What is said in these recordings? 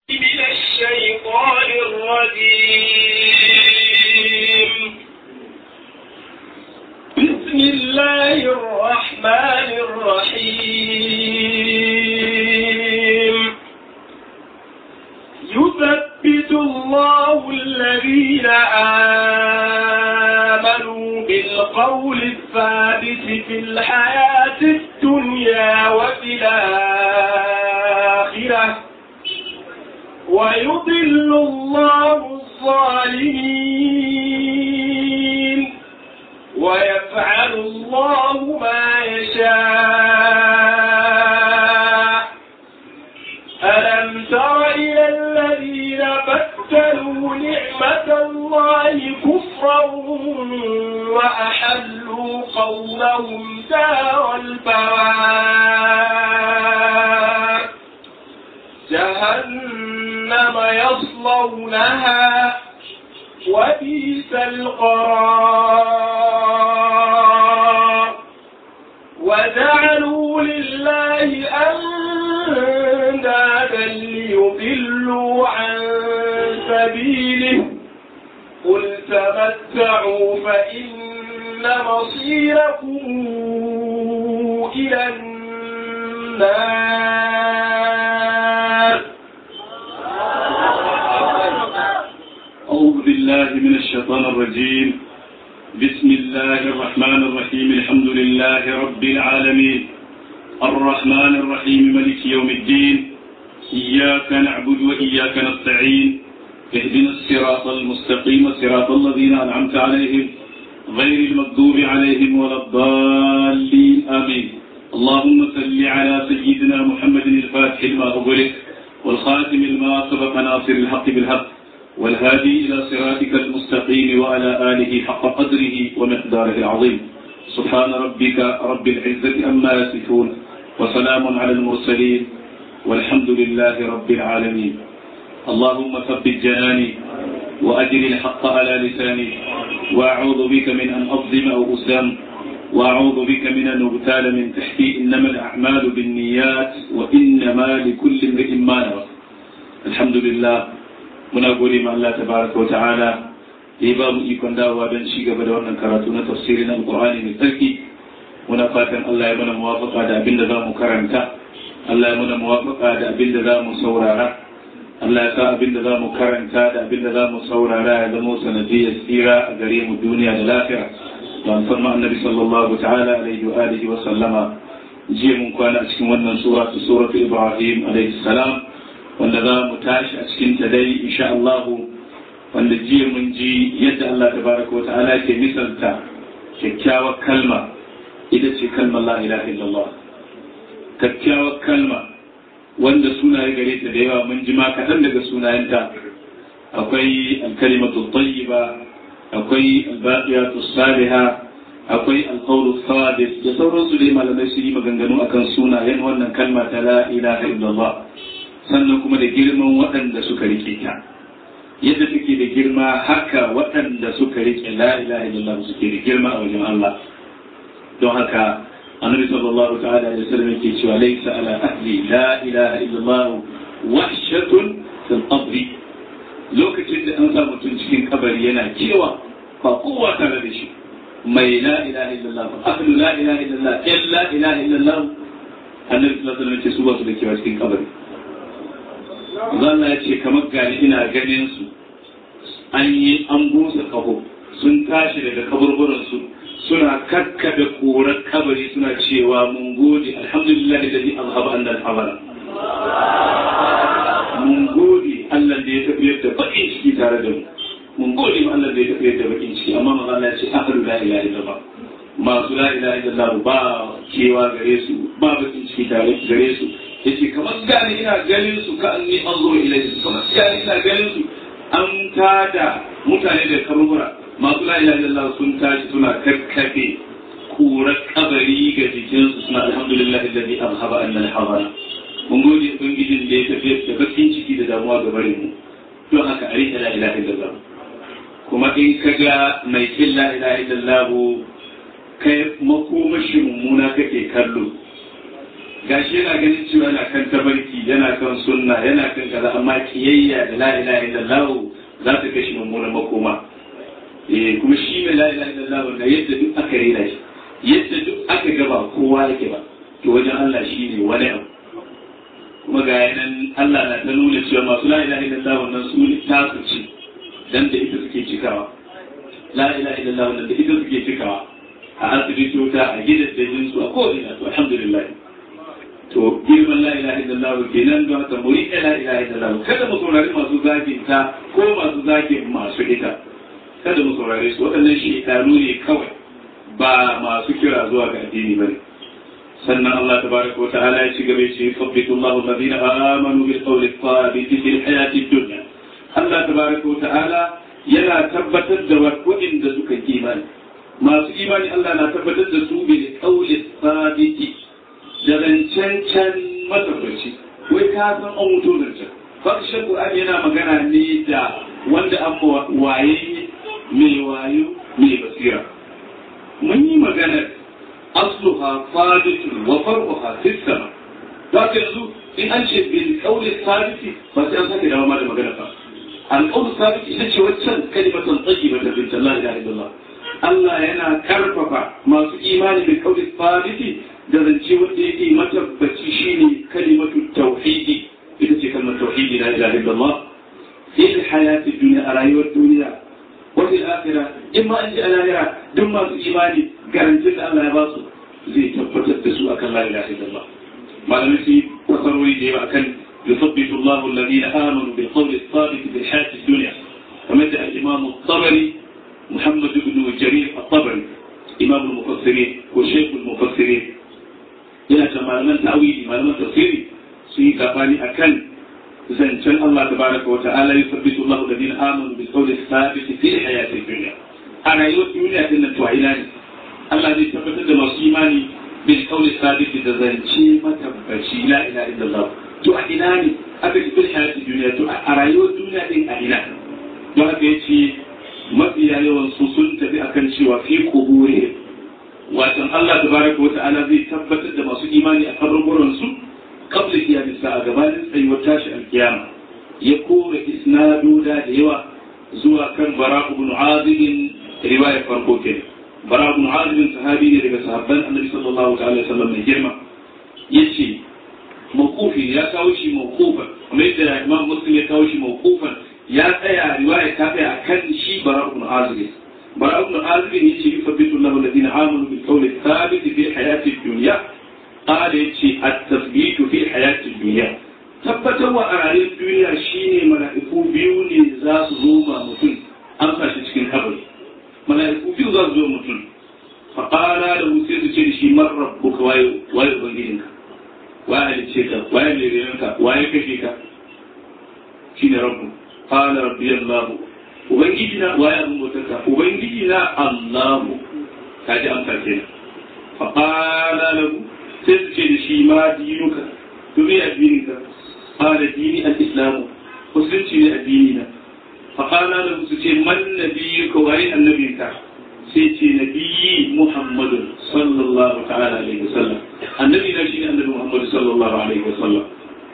من الشيطان الرجيم بسم الله الرحمن الرحيم يثبت الله الذين آمنوا بالقول الثابت في الحياة الدنيا وفي الآخرة ويضل الله الظالمين ويفعل الله ما يشاء ألم تر إلى الذين بدلوا نعمة الله كفرا وأحلوا قومهم دار البوار جهنم يصلونها وبئس القرار وجعلوا لله أندادا ليضلوا عن سبيله قل تمتعوا فإن مصيركم إلى النار أعوذ بالله من الشيطان الرجيم بسم الله الرحمن الرحيم الحمد لله رب العالمين الرحمن الرحيم ملك يوم الدين إياك نعبد وإياك نستعين اهدنا الصراط المستقيم صراط الذين أنعمت عليهم غير المغضوب عليهم ولا الضالين آمين اللهم صل على سيدنا محمد الفاتح لما أغلق والخاتم لما سبق ناصر الحق بالحق والهادي إلى صراطك المستقيم وعلى آله حق قدره ومقداره العظيم سبحان ربك رب العزة أما يصفون وسلام على المرسلين والحمد لله رب العالمين اللهم ثبت جناني وأجل الحق على لساني وأعوذ بك من أن أظلم أو أسلم وأعوذ بك من أن أغتال من تحتي إنما الأعمال بالنيات وإنما لكل امرئ ما نوى الحمد لله muna gode ma Allah tabaraka wa ta'ala da ya ba mu ikon dawowa don ci gaba da wannan karatu na tafsirin alqur'ani mai tsarki muna fatan Allah ya mana muwafaqa da abin da zamu karanta Allah ya mana muwafaqa da abin da zamu saurara Allah ya sa abin da zamu karanta da abin da zamu saurara ya zama sanadiyar tsira a gare mu duniya da lafiya don san ma annabi sallallahu ta'ala alaihi wa alihi wa sallama jiya mun kwana a cikin wannan sura suratu ibrahim alaihi salam wanda za mu tashi a cikin ta dai insha Allah wanda jiya mun ji yadda Allah tabaraka wata'ala ke misalta kyakkyawar kalma ita ce kalmar la ilaha illallah kyakkyawar kalma wanda sunaye gare ta da yawa mun ji ma kaɗan daga sunayenta akwai alkalimatu tayyiba akwai albaqiyatu salihah akwai alqawlu sadis da sauransu dai malamai su yi maganganu akan sunayen wannan kalma ta la ilaha illallah sannan kuma da girman waɗanda suka rike ta yadda take da girma haka waɗanda suka rike la ilaha illallah suke da girma a wajen Allah don haka annabi sallallahu ta'ala alaihi wasallam yake cewa laysa ala ahli la ilaha illallah wahshatun fil qabri lokacin da an sa mutum cikin kabari yana kewa ba kowa tare da shi mai la ilaha illallah ahlu la ilaha illallah illa ilaha illallah annabi sallallahu alaihi wasallam yake su ba su da kewa cikin kabari Allah ya ce kamar gani ina ganin su an yi an busa kaho sun tashi daga kaburburansu suna kakkabe korar kabari suna cewa mun gode alhamdulillah da zai azhaba an alhabara mun gode Allah da ya tafiyar da bakin ciki tare da mu mun gode ma Allah da ya tafiyar da bakin ciki amma manzo Allah ya ce ahlu la ilaha illallah masu la ilaha illallah ba kewa gare su ba bakin ciki tare gare su yace kamar gani ina ganin su ka anni anzuru ilayhi kamar gani ina ganin su an tada mutane da kaburbura masu la ilaha illallah sun tashi suna kakkafe kurar kabari ga jikinsu suna alhamdulillahi alladhi azhaba anna al-hazana mun gode ubangijin da ya tafi da bakin ciki da damuwa ga barin mu don haka a rika la ilaha illallah kuma in ka ga mai kin la ilaha illallah kai makomashi mummuna kake kallo gashi yana ganin cewa yana kan tabarki yana kan sunna yana kan kaza amma kiyayya da la ilaha illallah za ta kai shi mummunan makoma eh kuma shi mai la ilaha illallah da yadda duk aka rena shi yadda duk aka gaba kowa yake ba to wajen Allah shi ne wani abu kuma ga yanan Allah na ta nuna cewa masu la ilaha illallah wannan su ne tasu ce dan da ita suke cikawa la ilaha illallah wannan da ita suke cikawa a asibitota a gidajen su a ko'ina to alhamdulillah to girman la ilaha illallah kenan don haka mu riƙe la ilaha illallah kada mu saurari masu zagin ta ko masu zagin masu ita kada mu saurare su waɗannan shekaru ne kawai ba masu kira zuwa ga addini bane sannan Allah tabaraka wa ta'ala ya ci gaba ce sabbitu Allahu alladhina amanu bil qawli thabit fil hayati dunya Allah tabaraka wa ta'ala yana tabbatar da waɗanda suka imani masu imani Allah na tabbatar da su bil qawli thabit da zancen can matabbaci wai ka san an mutu zancen fakishin Qur'ani yana magana ne da wanda an waye mai wayo mai basira mun yi maganar asluha faditun wa farquha fis sama za ka yanzu in an ce bil qawli sabiti ba sai an sake dawo ma da magana ba al qawli sabiti ita ce waccan kalimatan tayyibatan bin la ilaha illallah Allah yana karfafa masu imani bil qawli sabiti da zance wanda yake matabbaci shine kalimatu tauhidi ita ce kalmar tauhidi la ilaha illallah fil hayati dunya a rayuwar duniya wa fil akhirah in ma an ji alahira duk masu imani garantin da Allah ya ba su zai tabbatar da su akan la ilaha illallah malamai su fasarori da yawa akan يثبت الله الذين آمنوا بالقول الثابت في الحياة الدنيا فمثل الإمام الطبري محمد بن جرير الطبري إمام المفسرين وشيخ المفسرين yana ta malaman ta'awili malaman tafsiri su yi gabani akan zancen Allah tabaraka wa ta'ala yusabbitu Allah alladhina amanu bil qawli thabit fi hayati dunya a rayuwar duniya din nan to ina ne Allah zai tabbatar da masu imani bil qawli thabit da zance matabbaci la ilaha illallah to a ina ne aka ji bil hayati dunya to a rayuwar duniya din a ina don haka yace mafiya yawan su sun tafi akan cewa fi quburihim watan Allah tabaraka wa ta'ala zai tabbatar da masu imani a kaburburan su qabla qiyamis sa'a gabanin tsayuwar tashi alkiyama ya kore isnadoda da yawa zuwa kan bara ibn azib riwaya farko ke bara ibn azib sahabi ne daga sahabban annabi sallallahu ta'ala alaihi wasallam mai girma yace mawqufi ya kawo shi mawqufan kamar yadda imam muslim ya kawo shi mawqufan ya tsaya riwaya ta tsaya akan shi bara ibn azib براء بن عازب يجي يثبت الله الذين آمنوا بالقول الثابت في الحياة الدنيا قال يجي التثبيت في الحياة الدنيا tabbatarwa a rayuwar duniya shine mala'iku biyu ne za su zo ma mutum an sa shi cikin kabari mala'iku biyu za su zo mutum fa qala da sai su ce da shi man rabbuka waye waye ubangijinka waye halice ka waye lerenka waye kashe ka shine rabbu qala rabbi allah ubangiji na waye abin bautarka ubangiji na allahu ka ji amsa ke fa qala lahu sai su ce da shi ma dinuka to me addininka qala dini al-islam musulunci ne addini na fa qala lahu su ce man nabiyuka waye annabinka sai ce nabiyyi muhammadun sallallahu ta'ala alaihi wasallam annabi na shi ne annabi muhammadu sallallahu alaihi wasallam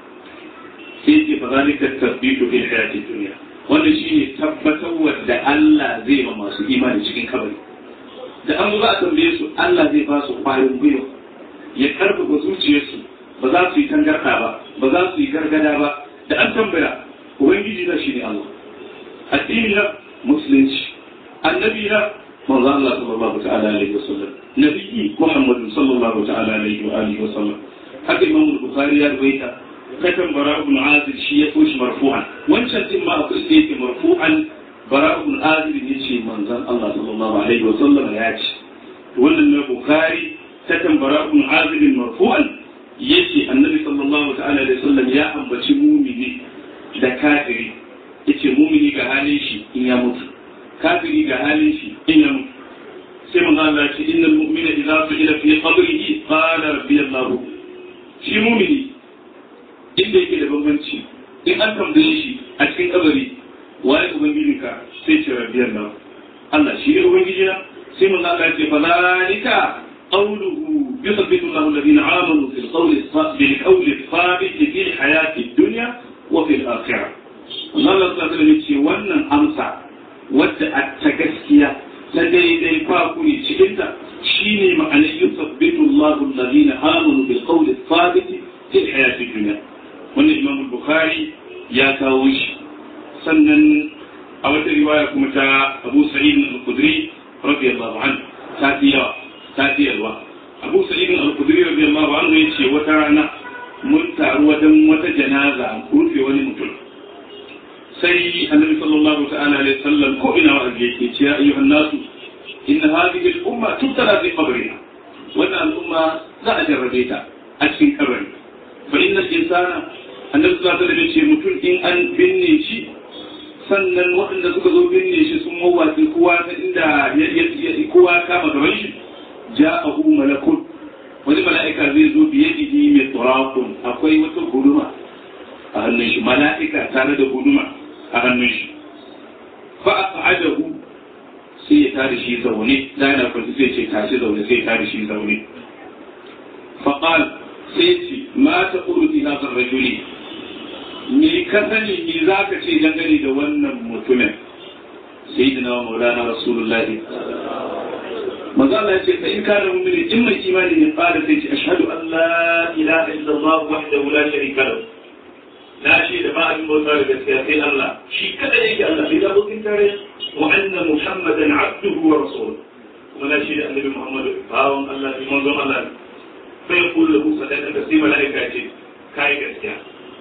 sai ce fa zalika tasbitu fi hayati dunya wanda shi ne tabbatarwa da Allah zai ma masu imani cikin kabari da an za a tambaye su Allah zai ba su kwarin gwiwa ya karfafa zuciyarsu ba za su yi tangarɗa ba ba za su yi gargada ba da an tambaya ubangiji na shi ne Allah addini na musulunci annabi na manzo Allah sallallahu ta'ala alaihi wasallam nabiyyi Muhammad sallallahu ta'ala alaihi wa alihi wasallam haka Imam Bukhari ya rawaita katan bara ibn azib shi ya koshi marfu'an wancan din ma akwai da yake marfu'an bara ibn azib ne ce manzon Allah sallallahu alaihi wa sallam ya ce wannan ne bukhari katan bara ibn azib marfu'an yace annabi sallallahu ta'ala alaihi wasallam ya ambaci mumini da kafiri yace mumini ga halin shi in ya mutu kafiri ga halin shi in ya mutu sai manzo Allah ya ce innal mu'mina idza su'ila fi qabrihi qala rabbi Allah shi mumini inda yake da bambanci in an tambaye shi a cikin kabari waye ubangijin ka sai ce rabbiyar nan Allah shi ne ubangiji na sai mun Allah ce fa zalika قوله يثبت الله الذين آمنوا في القول بالقول الثابت في الحياة الدنيا وفي الآخرة الله تعالى يقول wannan amsa wadda a ta gaskiya ta daidai fakuri cikinta shine ma'anar yusabbitu Allahu alladhina amanu bil qawli thabit fi hayati dunya wannan Imam Bukhari ya kawo shi sannan a wata riwaya kuma ta Abu Sa'id al-Khudri radiyallahu anhu ta fi yawa ta fi yalwa Abu Sa'id al-Khudri radiyallahu anhu yace wata rana mun taru wajen wata janaza rufe wani mutum sai annabi sallallahu ta'ala alaihi wasallam ko ina wa yake ce ya ayyuhan nasu inna hadhihi al-umma tubtala fi qabriha wannan al'umma za a jarrabe ta a cikin kabari fa inna al-insana annabi sallallahu alaihi wasallam ce mutum in an binne shi sannan waɗanda suka zo binne shi sun mawatsi kowa ta inda kowa kama gaban shi ja'ahu malakun wani mala'ika zai zo biye jiki mai turakun akwai wata guduma a hannun shi mala'ika tare da guduma a hannun shi fa aqadahu sai ya tada shi zaune da yana kwanci sai ce tashi zaune sai ya tada shi zaune fa qal sai ce ma taqulu fi hadha ar-rajuli ni ka sani ni zaka ce dangane da wannan mutumin sayyidina maulana rasulullahi manzo Allah ya ce fa in kana mu'mini in mai imani ne fara sai ce ashhadu an la ilaha illallah wahdahu la sharika lahu na ce da ba abin bauta da gaskiya sai Allah shi kada yake Allah bai da abokin tare wa anna muhammadan abduhu wa rasuluhu kuma na ce da annabi muhammad bawon Allah ne manzon Allah ne fa yaqulu lahu sadaqata sai malaika ce kai gaskiya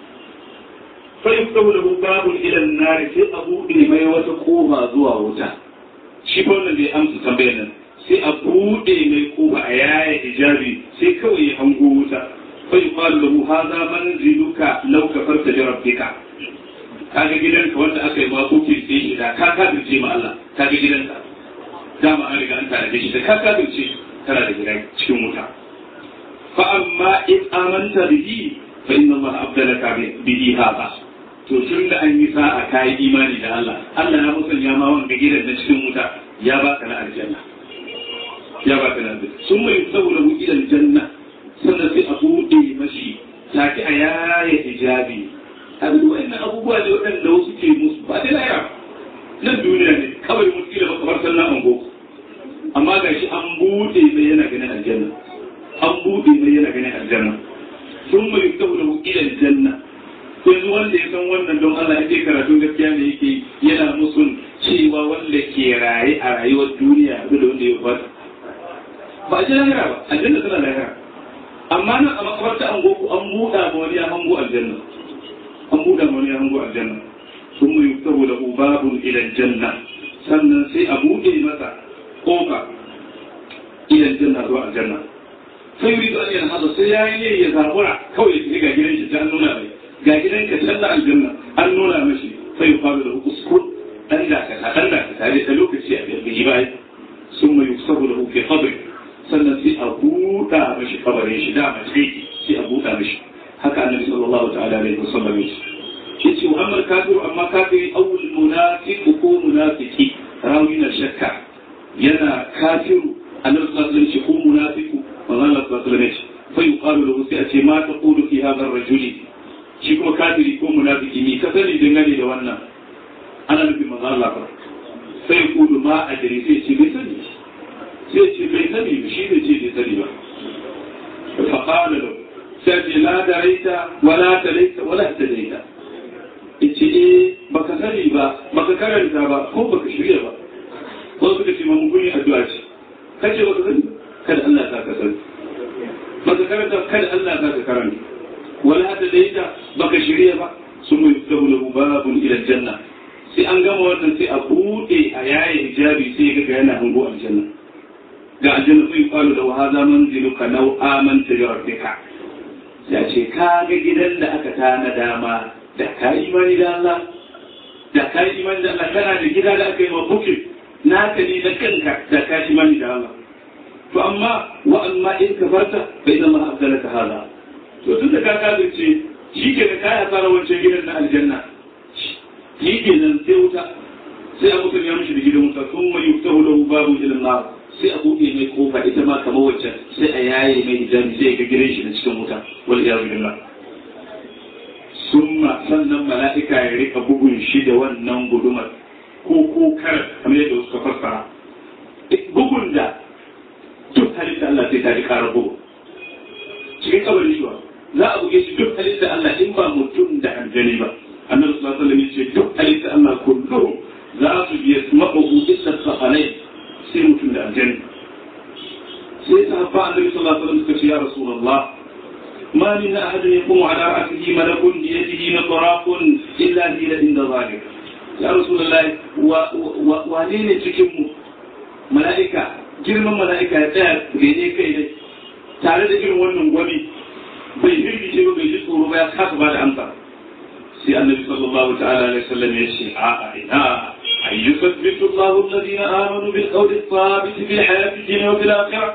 fa yaftahu lahu babun ila an-nar sai abu ne mai wata kofa zuwa wuta shi fa wannan bai amsa tambayar nan sai a buɗe mai kofa a yaya hijabi sai kawai ya hango wuta fai yuqalu lahu hadha manziluka law kafarta bi rabbika kaga gidanka wanda aka yi ma kuke sai shi da ka kafirce ma Allah kaga gidanka dama an riga an tare da shi da ka kafirce kana da gidan cikin wuta fa amma in amanta bihi fa inna Allah abdalaka bihi hadha to tun da an yi sa'a ka yi imani da Allah Allah ya musanya ma wanda gidan na cikin wuta ya baka na aljanna ya ba ka nan sun mai saboda mu idan janna sannan sai a buɗe mashi take a yaya hijabi abin wa'annan abubuwa ne waɗanda wasu ke musu ba dai laya nan duniya ne kawai mutu da kamar sannan an go amma ga shi an buɗe mai yana ganin aljanna an buɗe mai yana ganin aljanna sun mai saboda mu idan janna yanzu wanda ya san wannan don Allah ya karatun gaskiya ne yake yana musun cewa wanda ke raye a rayuwar duniya da wanda ya fata ba a ji lahira ba aljanna tana lahira amma nan a makabarta an goku an buɗa ma wani ya hango aljanna an buɗa ma wani ya hango aljanna sun mu yuktabu lahu babun ila janna sannan sai a buɗe masa kofa ila janna zuwa aljanna sai yuri da an hada sai ya yi ya zabura kawai ya shiga gidan shi ta nuna mai ga gidan ka canza aljanna an nuna mashi sai yuqalu lahu uskun dan da ka dan da ka tare da lokaci a bai bai sun mu yuktabu lahu fi qabri sannan sai a buɗa mashi kabarin shi da mace sai a buɗa mashi haka annabi sallallahu ta'ala alaihi wasallam ya ce yace wa amma kafiru amma kafiri awul munafiqu ko munafiki rawi na shakka yana kafiru annabi sallallahu alaihi wasallam ko munafiqu manzo Allah sallallahu alaihi wasallam fa yuqalu lahu sai a ce ma taqulu fi hadha ar-rajuli shi kuma kafiri ko munafiki ni ka sani dangane da wannan ana nufin manzo Allah fa sai kudu ma a jiri sai ce bai sani sai ce bai sani ba shi bai ce bai sani ba faƙala da sai ce la da raita wala ta raita wala ta raita ce eh baka sani ba baka karanta ba ko baka shirya ba ko suka ce mamu kun yi addu'a ce kace baka sani kada Allah ta ka sani baka karanta kada Allah ta ka karanta wala ta raita baka shirya ba sun mai fitahu lahu babun ila janna sai an gama wannan sai a buɗe a yayin hijabi sai ga yana hango aljanna ga aljanna sai qalu da hadha manziluka law amanta bi rabbika ya ce ka ga gidan da aka tana dama da ka imani da Allah da ka imani da Allah kana da gida da aka yi ma bukin naka ne da kanka da ka imani da Allah to amma wa amma in kafarta bai zama abdalaka hada to tun da ka kafirce shi ke da kaya fara wancan gidan na aljanna shi ke nan sai wuta sai abu ya mishi da gidan wuta sun mai yuftahu lahu babu ila nar sai a buɗe mai kofa ita ma kamar wacce sai a yaye mai hijabi sai ga gidan shi na cikin wuta wal iyadu billah summa sannan mala'ika ya rika bugun shi da wannan gudumar ko ko kar kamar yadda suka fassara bugun da duk halitta Allah sai ta ji ƙara bugu cikin kabarin shi za a buge shi duk halitta Allah in ba mutum da aljani ba annabi sallallahu alaihi wasallam yace duk halitta Allah kulluhum za su bi yasma'u illa saqalai sai mutum da aljani sai sahabba annabi sallallahu alaihi wasallam suka ce ya rasulullah ما من أحد يقوم على رأسه ملك بيده مطراق إلا هي عند ذلك يا رسول الله wane cikinmu mala'ika girman mala'ika ya tsaya bene kai dai tare da irin wannan gwami bai hirgice ba bai ji tsoro ba ya kasa ba da amsa sai annabi sallallahu ta'ala alaihi wasallam ya ce a a ina ay yusabbitu Allahu alladhina amanu bil qawli thabit fil hayati dunya wa fil akhirah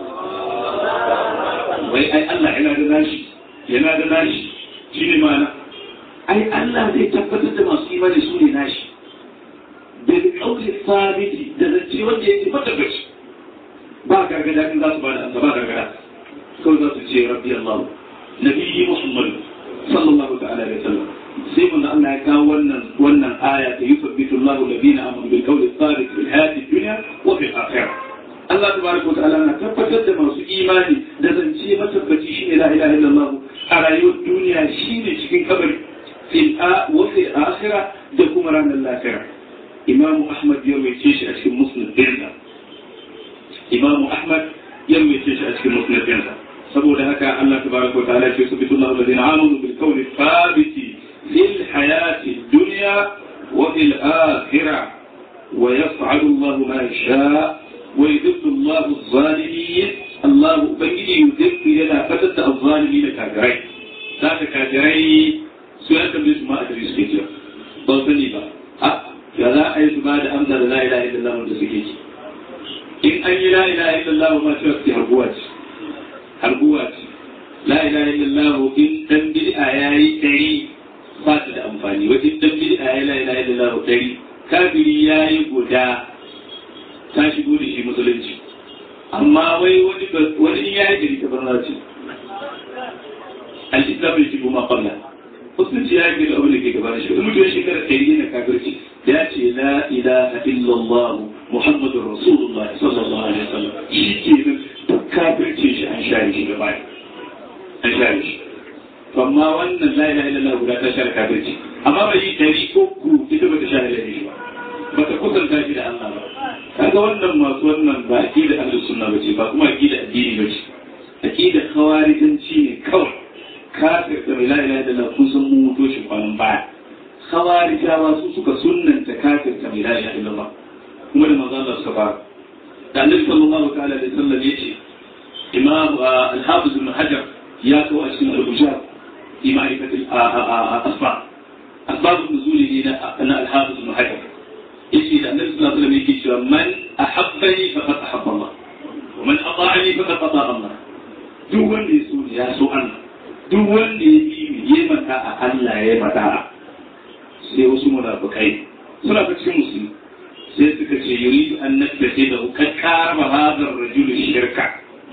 wai ai Allah yana da nashi yana da nashi shine ma'ana ai Allah zai tabbatar da masu imani su ne nashi bil qawli thabiti da zance wanda yake matabbaci ba gargada in za su bada amsa ba gargada kawai za su ce rabbi Allah nabiyyi Muhammad sallallahu ta'ala alaihi wasallam sai mun Allah ya kawo wannan wannan aya ta yusabbitu Allah alladhina amanu bil qawli thabit fil hayati dunya wa fil akhirah Allah tabaraka wa ta'ala na tabbatar da masu imani da zance matabbaci shine la ilaha illallah a rayuwar duniya shine cikin kabari fil a wa fil akhirah da kuma ranar lafiya Imam Ahmad ya rawaice shi a cikin Musnad ɗinsa Imam Ahmad ya rawaice shi a cikin Musnad ɗinsa saboda haka Allah tabaraka wa ta'ala ya subhanahu wa ta'ala amanu bil qawli thabiti fil hayati dunya wa fil akhirah ويفعل الله ما يشاء ويذل الله الظالمين الله بنجي يذل يلا فتت الظالمين كاجرين ذاك كاجرين سؤال كم يسمى أدري سكيتر بوصلي با ها يا لا أي سمع أمثل لا إله إلا الله من سكيت إن أي لا إله إلا الله ما تفكي هربوات هربوات لا إله إلا الله إن تنبي آيات تري فاتد أنفاني وإن تنبي آيات لا إله إلا الله تري kafiri ya yi guda ta shigo da shi musulunci amma wai wani wani ya yi gari ta barna ce al-islam ya shigo ma qabla musulunci ya yi gari abin da ke gaba da shi mutum ya shekara ɗari yana kafirci ya ce la ilaha illallah muhammadur rasulullah sallallahu alaihi wasallam shi ke nan duk kafirce shi an share shi gaba an share shi amma wannan la ilaha illallah guda ta share kafirci amma bai yi ɗari uku ita ba ta share laifi ba ba ta kusanta shi da Allah ba kaga wannan masu wannan ba aqida ahlus sunna bace ba kuma aqida addini bace aqida khawarijanci ne kawai kafir da la ilaha illallah kun san mu muto shi kwanan baya khawarijawa su suka sunnanta kafir da la ilaha illallah kuma da manzo Allah suka fara da annabi sallallahu ta'ala alaihi wasallam yace imam al-hafiz ibn hajar ya kawo a cikin al-bujab fi ma'rifati asba asbab nuzul na al-hafiz ibn hajar yace da annabi sallallahu alaihi wasallam yake cewa man ahabbani faqad ahabba Allah wa man ata'ani faqad ata Allah duk wanda ya so ya so Allah duk wanda ya yi ya mata a Allah ya mata sai wasu munafikai suna fa cikin musulmi sai suka ce yuridu an nattace da ka karba hadar rajul shirka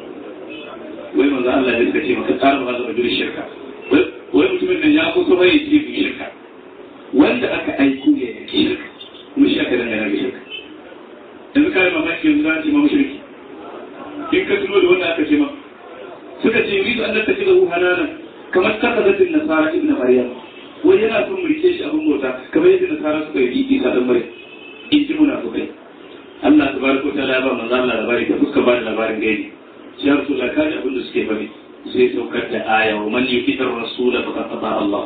wai manzo Allah ya suka ce maka karba hadar rajul shirka wai mutumin nan ya kusa bai ce shirka wanda aka aiko ya yake shirka kuma shi aka dangana ga shirka yanzu kare mamaki yanzu za a ce ma mushriki in ka tuno da wanda aka ce ma suka ce yuridu an nattace da hanana kamar takazatin nasara ibn maryam wai yana son mu rike shi abin bauta kamar yadda nasara suka yi isa dan maryam in ji munafukai Allah tabaraka wa ta'ala ba manzo Allah labari da suka ba da labarin gaibi shi ya rasul ka ji abin da suke bari sai saukar da aya wa man yukitar rasul faqad ata Allah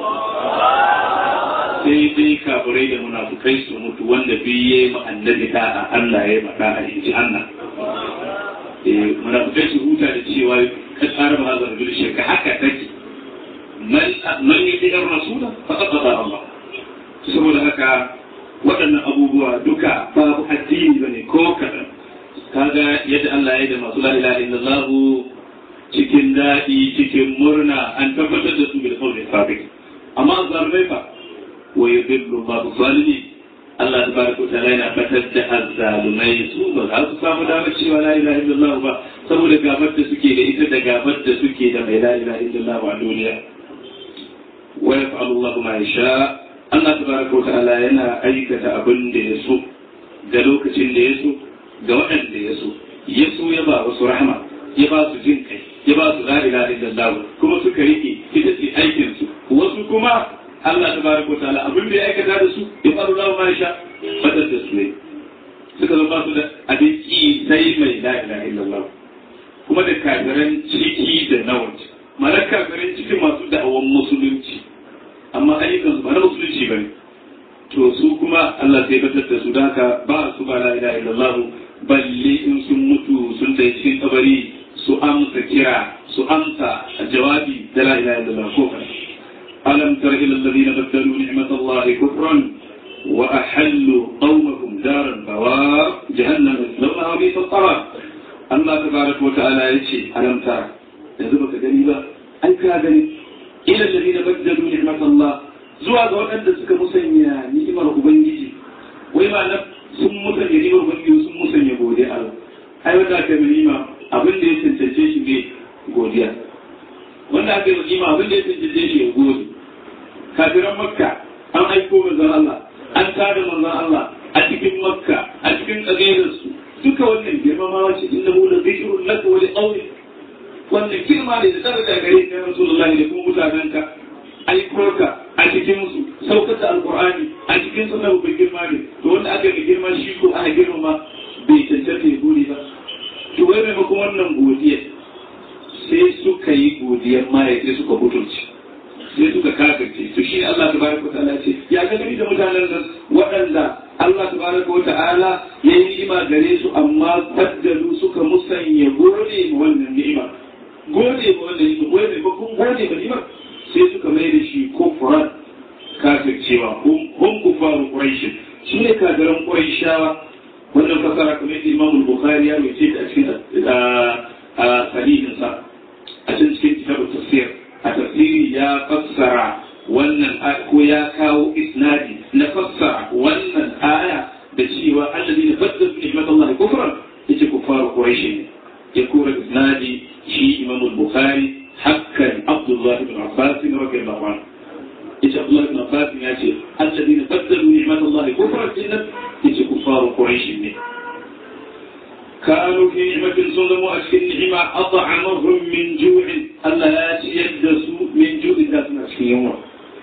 sai dai kafirai da munafukai su mutu wanda biye ma annabi da Allah ya mata a inji Allah eh munafukai su huta da cewa ka tsara ba zan bil shirka haka take man man yukitar rasul faqad ata Allah saboda haka waɗannan abubuwa duka babu addini ba ne ko kaɗan kaga yadda Allah ya yi da masu la ilaha illallah cikin daɗi cikin murna an tabbatar da su bil qawli sabit amma zalimai fa wa yudillu Allahu zalimi Allah tabaraka wa ta'ala yana fatar da azzalumai su ba za su samu damar cewa la ilaha illallah ba saboda gabar da suke da ita da gabar da suke da mai la ilaha illallah a duniya wa yaf'alu Allah ma yasha Allah tabaraka wa ta'ala yana aikata abin da ya so da lokacin da ya so ga waɗanda ya so ya so ya ba wasu rahama ya ba su jin kai ya ba su la ilaha illallah kuma suka rike ita ce aikin su wasu kuma Allah tabaraka wa ta'ala abin da ya aikata da su ya faru Allah ma sha fadar da su ne suka zo ba su da abin ki sai mai la ilaha illallah kuma da kafiran ciki da nawat mana kafiran ciki masu da'awan musulunci amma ayyukan su ba na musulunci bane to su kuma Allah sai batar da su da haka ba su ba la ilaha illallah balle in sun mutu sun da cikin kabari su amsa kira su amsa jawabi da la ilaha illallah ko kana ألم تر إلى الذين بدلوا نعمة الله كفرا وأحلوا قومهم دار البوار جهنم يصلونها وبئس القرار الله تبارك وتعالى يشي ألم تر يزبك جنيبا أي كاغني إلى الذين بدلوا نعمة الله zuwa ga waɗanda suka musanya ni'imar Ubangiji wai ma na sun musanya ni'imar Ubangiji sun musanya godiya Allah ai wanda aka yi ni'ima abin da ya cancance shi ne godiya wanda aka yi ni'ima abin da ya cancance shi ya gode kafiran makka an aiko manzon Allah an tada manzon Allah a cikin makka a cikin kabilarsu duka wannan girmamawa ce inna hu la zikrun laka wa li qawli wannan girma ne da daraja gare ka Rasulullahi da kuma mutanenka aiko ka a cikin su saukar da alqur'ani a cikin su na babban girma ne to wanda aka ga girma shi ko aka girmama bai cancanta ya gode ba to wai maimakon wannan godiya sai suka yi godiyar ma ya suka butulci sai suka kafirce to shi Allah tabaraka wa ta'ala ce ya ga gani da mutanen nan waɗanda Allah tabaraka wa ta'ala ya yi ni'ima gare su amma baddalu suka musanya gode ma wannan ni'ima gode ma wannan ni'ima gode ma kun gode ma ni'ima sai suka mai da shi kufran kafircewa hum kufaru quraish shi ne kafiran quraishawa wannan fasara kamar yadda Imam Bukhari ya wuce ta cikin sahihinsa a cikin kitabut tafsir a tafsiri ya fassara wannan ko ya kawo isnadi na fassara wannan aya da cewa allazi ne badda ni'mat Allah kufran yace kufaru quraish ne ya kura isnadi shi imam al-bukhari hakkan abdullah ibn abbas radiyallahu anhu yace abdullah ibn abbas ya ce allazi ne badda ni'mat Allah kufran inna yace kufaru quraish ne كانوا في نعمة صدموا أشكل نعمة أطعمهم من جوع ألا ياتي يدسوا من جوع ذاتنا أشكل يوم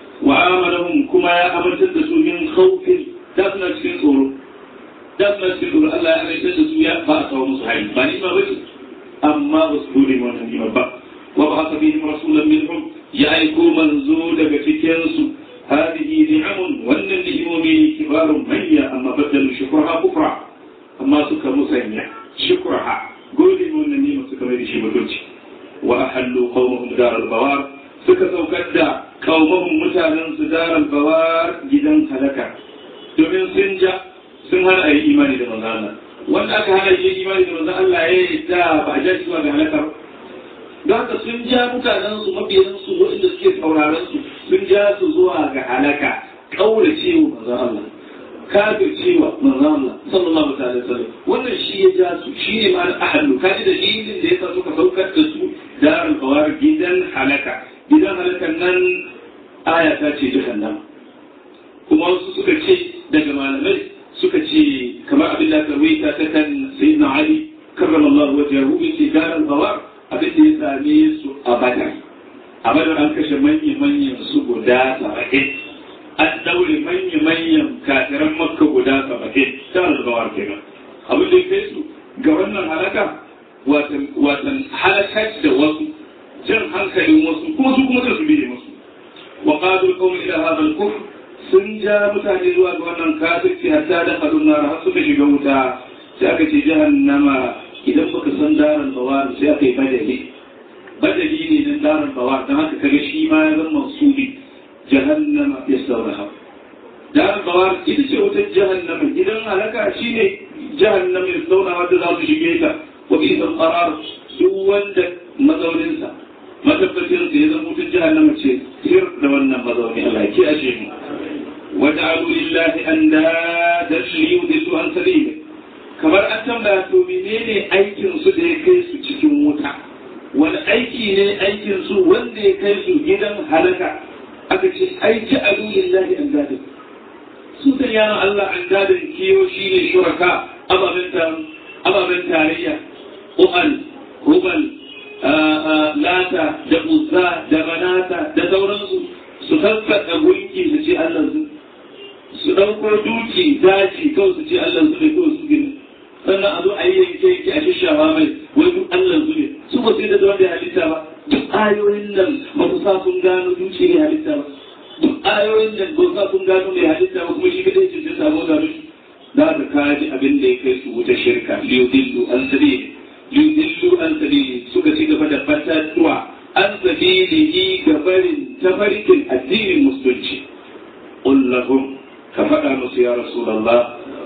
وآمنهم كما يأمر تدسوا من خوف ذاتنا أشكل صور ذاتنا أشكل صور ألا يأمر تدسوا يا فأسا ومصحيح بني ما بس أما بسهول من النعمة بقى وبعث بهم رسولا منهم يأيكو منزول بفتنسوا هذه نعم وأن النعم كبار مية أما بدلوا شكرها كفرا أما سكر مسيح شكرها قولي من النيمة سكر شيء بكرتي وأحلوا قومهم دار البوار suka saukar da kaumahun mutanen su darar bawar gidan halaka domin sun ja sun hana a yi imani da manzan Allah wanda aka hana yi imani da manzan Allah ya yi da ba a ja shi ba ga halakar don haka sun ja mutanen su mabiyan su waɗanda suke sauraron su sun ja su zuwa ga halaka kaura cewa manzan Allah kafir cewa manzan Allah sallallahu alaihi wasallam wannan shi ya ja su shi ne ma ahlu kaji da dalilin da yasa suka saukar da su darar bawar gidan halaka gidan halakar nan aya ta ce jahannam kuma wasu suka ce daga malamai suka ce kamar abin da karwaita ta kan sayyidina ali karramallahu wajhahu yace darar bawar abin da ya same su a badar a badar an kashe manya-manyan su guda saba'in an daure manya-manyan kafiran makka guda saba'in darar bawar kenan abin da ya kai su ga wannan halaka watan halakar da wasu jan hankalin wasu kuma su kuma su biye musu wa qadu qawm ila hadha al-kufr sun ja mutane zuwa ga wannan kafirci hatta da kadun nar har suka shiga wuta sai aka ce jahannama idan baka san daran bawar sai aka yi badali badali ne nan daran bawar dan haka kaga shi ma ya zama mansuli jahannama yaslawha daran bawar ita ce wata jahannama idan halaka shine jahannama yaslawha wadda za su shige ta wa bisa qarar duk wanda mazauninsa matabbacin sa ya zama mutum jahannama ce sir da wannan mazauni Allah ya kiyaye mu وجعلوا لله أندادا ليضلوا عن سبيله kamar an tambaya to menene aikin su da ya kai su cikin wuta wani aiki ne aikin su wanda ya kai su gidan halaka aka ce aiki a lillahi an dadin su da yana Allah an dadin kiyo shi ne shuraka ababen tarayya u'al hubal lata da uzza da banata da sauransu su sassaƙa gunki su ce Allah su su ɗauko duki daji kawai su ce Allah su ne kawai su gina sannan a zo a yi yanke yanke a shishawa mai wai duk Allah su ne su ba su yi da wanda ya halitta ba duk ayoyin nan ba su sa sun gano duki ne halitta ba duk ayoyin nan ba su sa sun gano mai halitta ba kuma shi kadai ce sai sabo da shi za ka kaji abin da ya kai su wuta shirka liyudillu an sabili liyudillu an sabili suka ci gaba da fatatuwa an sabilihi gabarin tafarkin addinin musulunci qul lahum ka faɗa musu ya rasulullah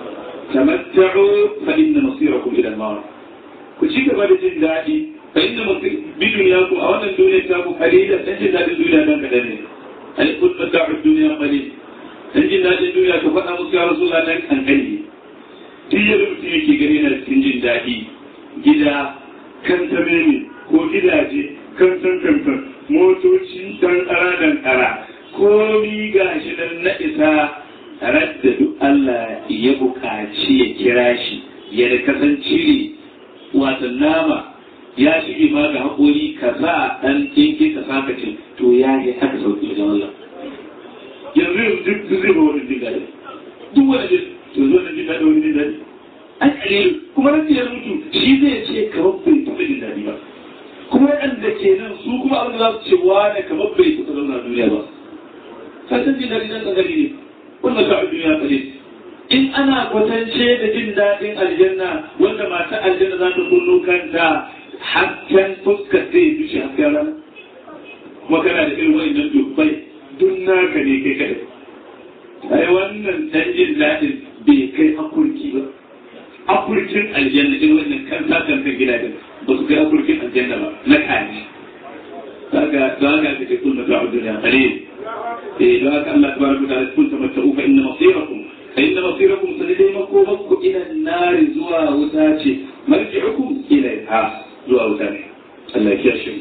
تمتعوا فإن مصيركم إلى النار كشيك بعد جندادي فإن بدنياكم أو أن الدنيا تابوا قليلا تنجد هذه الدنيا لن كدني هل قلت متاع الدنيا قليل تنجد هذه الدنيا كفأنا مصير يا رسول الله أن قليل تيجي mutum yake gani na cikin jin daɗi gida kan tamimi ko gidaje kan san kansan motoci dan ƙara dan ƙara komi gashi nan na isa radda duk Allah ya buƙaci ya kira shi ya da kasance ne wata nama ya shige ma ga haƙori ka sa ɗan ɗinke ka sa ka ce to ya yi haka sauƙi wajen Allah yanzu yanzu duk duk zai ba wani jin daɗi duk wani jin to zo na jin daɗi wani jin daɗi an ƙalilu kuma nan ya mutu shi zai ce kamar bai taɓa jin daɗi ba kuma waɗanda ke nan su kuma abin da za su ce wane kamar bai taɓa zauna duniya ba ka san jin daɗi nan ƙangare ne wanda ka duniya kare in ana kwatance da jin daɗin aljanna wanda mata aljanna za ta kullu kanta hasken fuskar zai dushe hasken rana kuma kana da irin wa'annan dubbai duk naka ne kai kai ai wannan dan jin daɗin bai kai akurki ba akurkin aljanna irin wannan kan kan kan gidajen ba su kai akurkin aljanna ba na kaji kaga kaga ka ce kullu ta duniya kare لذلك الله تبارك وتعالى قل تمتعوا فإن مصيركم فإن مصيركم سنديمكم مكو إلى النار زوا وتاتي مرجعكم إليها زوا وتاتي الله يكشف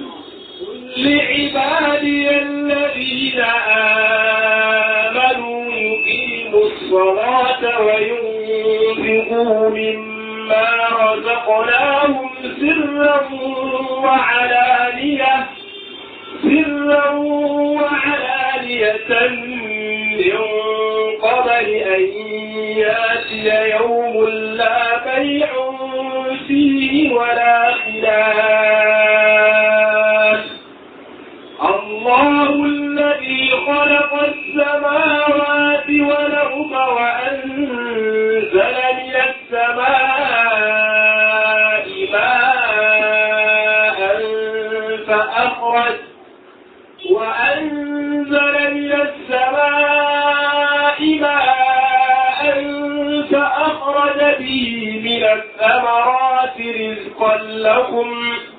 لعبادي الذين آمنوا يقيموا الصلاة وينفقوا مما رزقناهم سرا وعلانية سرا وعلانية من قبل أن ياتي يوم لا بيع فيه ولا خلاف الله الذي خلق السماوات والأرض وأنزل من السماء ماء فأخرج وأنزل من السماء ماء فأخرج به من الثمرات رزقا لكم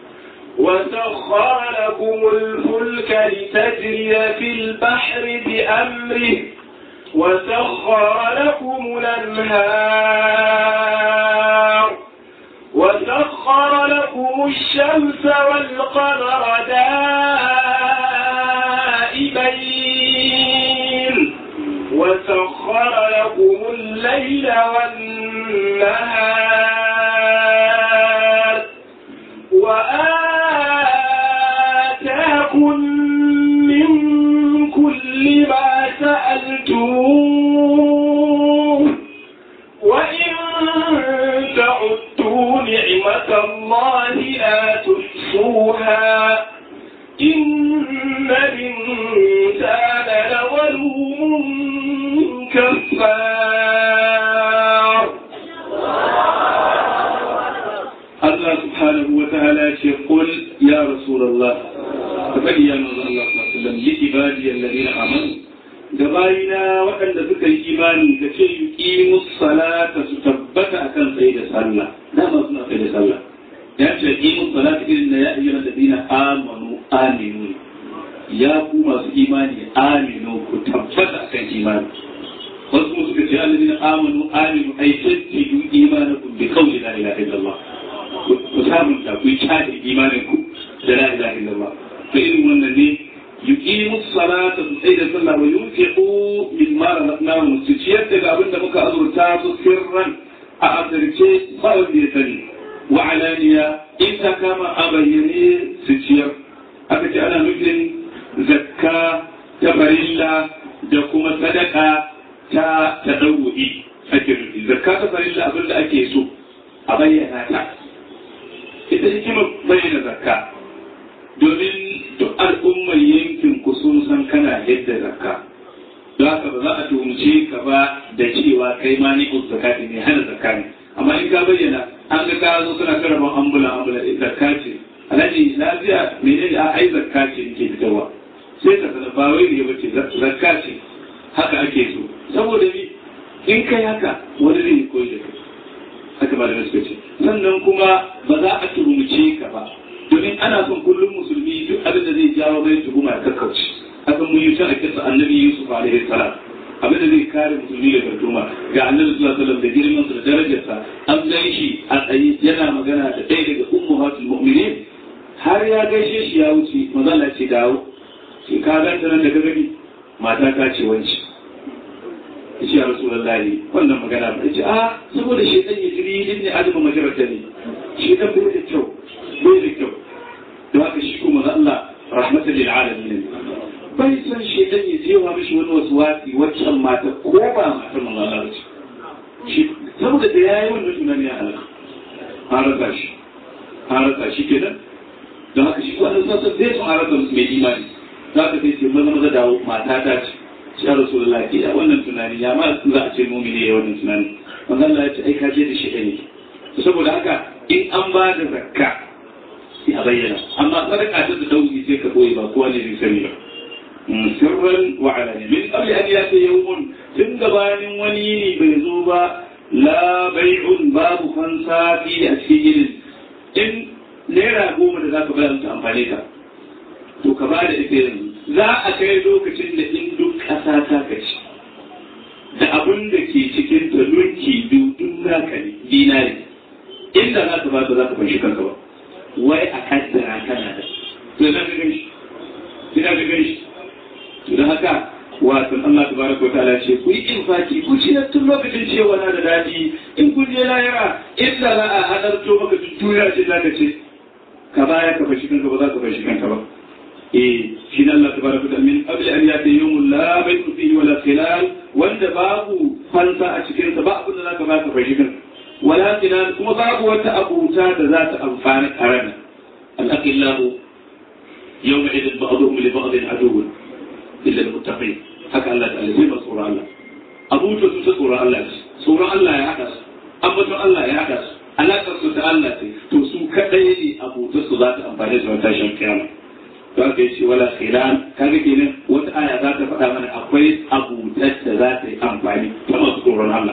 وسخر لكم الفلك لتجري في البحر بأمره وسخر لكم الأنهار وسخر لكم الشمس والقمر دائبين وسخر لكم الليل والنهار وآتاكم من كل ما سألتموه وإن تعدوا نعمة الله لا تحصوها إن الإنسان لظلوم كفار الله سبحانه وتعالى يقول يا رسول الله فبني يا نور الله صلى الله عليه وسلم لعبادي الذين آمنوا gabayina waɗanda suka yi imani da ce yi salata su tabbata akan tsaye da sallah dama suna tsaye da sallah ya ce yi salata irin na ya ayyana da dina amanu aminu ya ku masu imani aminu ku tabbata kan imani wasu kuma suka ce alladina amanu aminu ay tajjidu imanakum bi qawli la ilaha illallah ku sabunta ku yi cadin imanin ku da la ilaha illallah to irin wannan ne yuqimu salata su sai da sallah wa yunfiqu mimma razaqnahum su ciyar daga abin da muka azurta su sirran a asirce ba wanda ya sani wa alaniya in ta kama a bayyane su ciyar aka ce ana nufin zakka ta farilla da kuma sadaka ta tadawu'i ake nufi zakka ta farilla abin da ake so a bayyana ta ita hikimar bayyana zakka domin duk al'ummar yankin ku sun san kana yadda zakka don haka ba za a tuhumce ka ba da cewa kai ma ni ku zakati ne hana zakka ne amma in ka bayyana an ga ka zo kana karaban ambula ambula in zakka ce alhaji lafiya menene a ai zakka ce ke fitarwa sai ka sanar ba wai ne bace zakka ce haka ake so saboda ni in kai haka wani zai koyi da kai haka ba da suka ce sannan kuma ba za a tuhumce ka ba domin ana son kullum musulmi duk abin da zai jawo mai tuhuma ya kakkauce haka mun yi ta a kisa annabi yusuf alaihi salam abin da zai kare musulmi daga tuhuma ga annabi sallallahu alaihi wasallam da girman sa da darajarsa an gan shi a tsaye yana magana da ɗaya daga ummahatul mu'minin har ya gaishe shi ya wuce maza Allah ce dawo shi ka ganta nan da ka gani mata ta ce wanci ya ce ya rasulullahi wannan magana ba ya ce a saboda shaitan ya jiri ne azuma majarata ne shaitan bai da kyau bai da kyau don haka shi kuma za Allah rahmatan lil alamin bai san shedan ya je wa mishi wani wasu wasi waccan mata ko ba matar manzo Allah ba shi saboda da yayi wannan tunani ya halaka an rasa shi an rasa shi kenan don haka shi wannan sassa zai sun rasa mai imani za ka sai ce maza maza dawo mata ta ce shi ya rasulullah ke da wannan tunani ya ma za a ce mumini ya wannan tunani manzo Allah ya ce ai ka je da shi ne saboda haka in an ba da zakka sai a bayyana amma sadaka ta da dauki sai ka boye ba kowa ne zai sani ba sirran wa alani min qabli an yati yawmun tun gabanin wani yini bai zo ba la bai'un babu fansa fi a cikin yinin in naira goma da zaka bayar ta amfane ka to ka bada ita yanzu za a kai lokacin da in duk ƙasa ta kaci da abin da ke cikin ta lunki biyu duk naka ne dinari inda za ka ba za ka fanshi kanka ba wai a kaddara kana da to ina ga gani ina ga gani to dan haka wato Allah tabaraka wa ta'ala ce ku yi infaki ku ci tun lokacin cewa na da dadi in kun je lahira inda za a hadarto maka duniya ce za ka ce ka baya ka fashi kanka ba za ka fashi kanka ba eh shi ne Allah tabaraka wa ta'ala min qabli an yati yawmun la bay'un fihi wala khilal wanda babu fansa a cikin sa ba abin da za ka ba ka fashi kanka wala khilal kuma babu wata abuta da za ta amfani a ranar al-aqillahu yawma idin ba'dhum li ba'dhin aduwwun illa al-muttaqin haka Allah ta'ala zai ba tsoron Allah abuta su ta tsoron Allah ce tsoron Allah ya haɗa su ambaton Allah ya haɗa su alaƙar su ta Allah ce to su kaɗai ne abuta su za ta amfani da wata shan kiyama to aka yi ce wala khilan kaga kenan wata aya za ta faɗa mana akwai abutar da za ta yi amfani ta masu tsoron Allah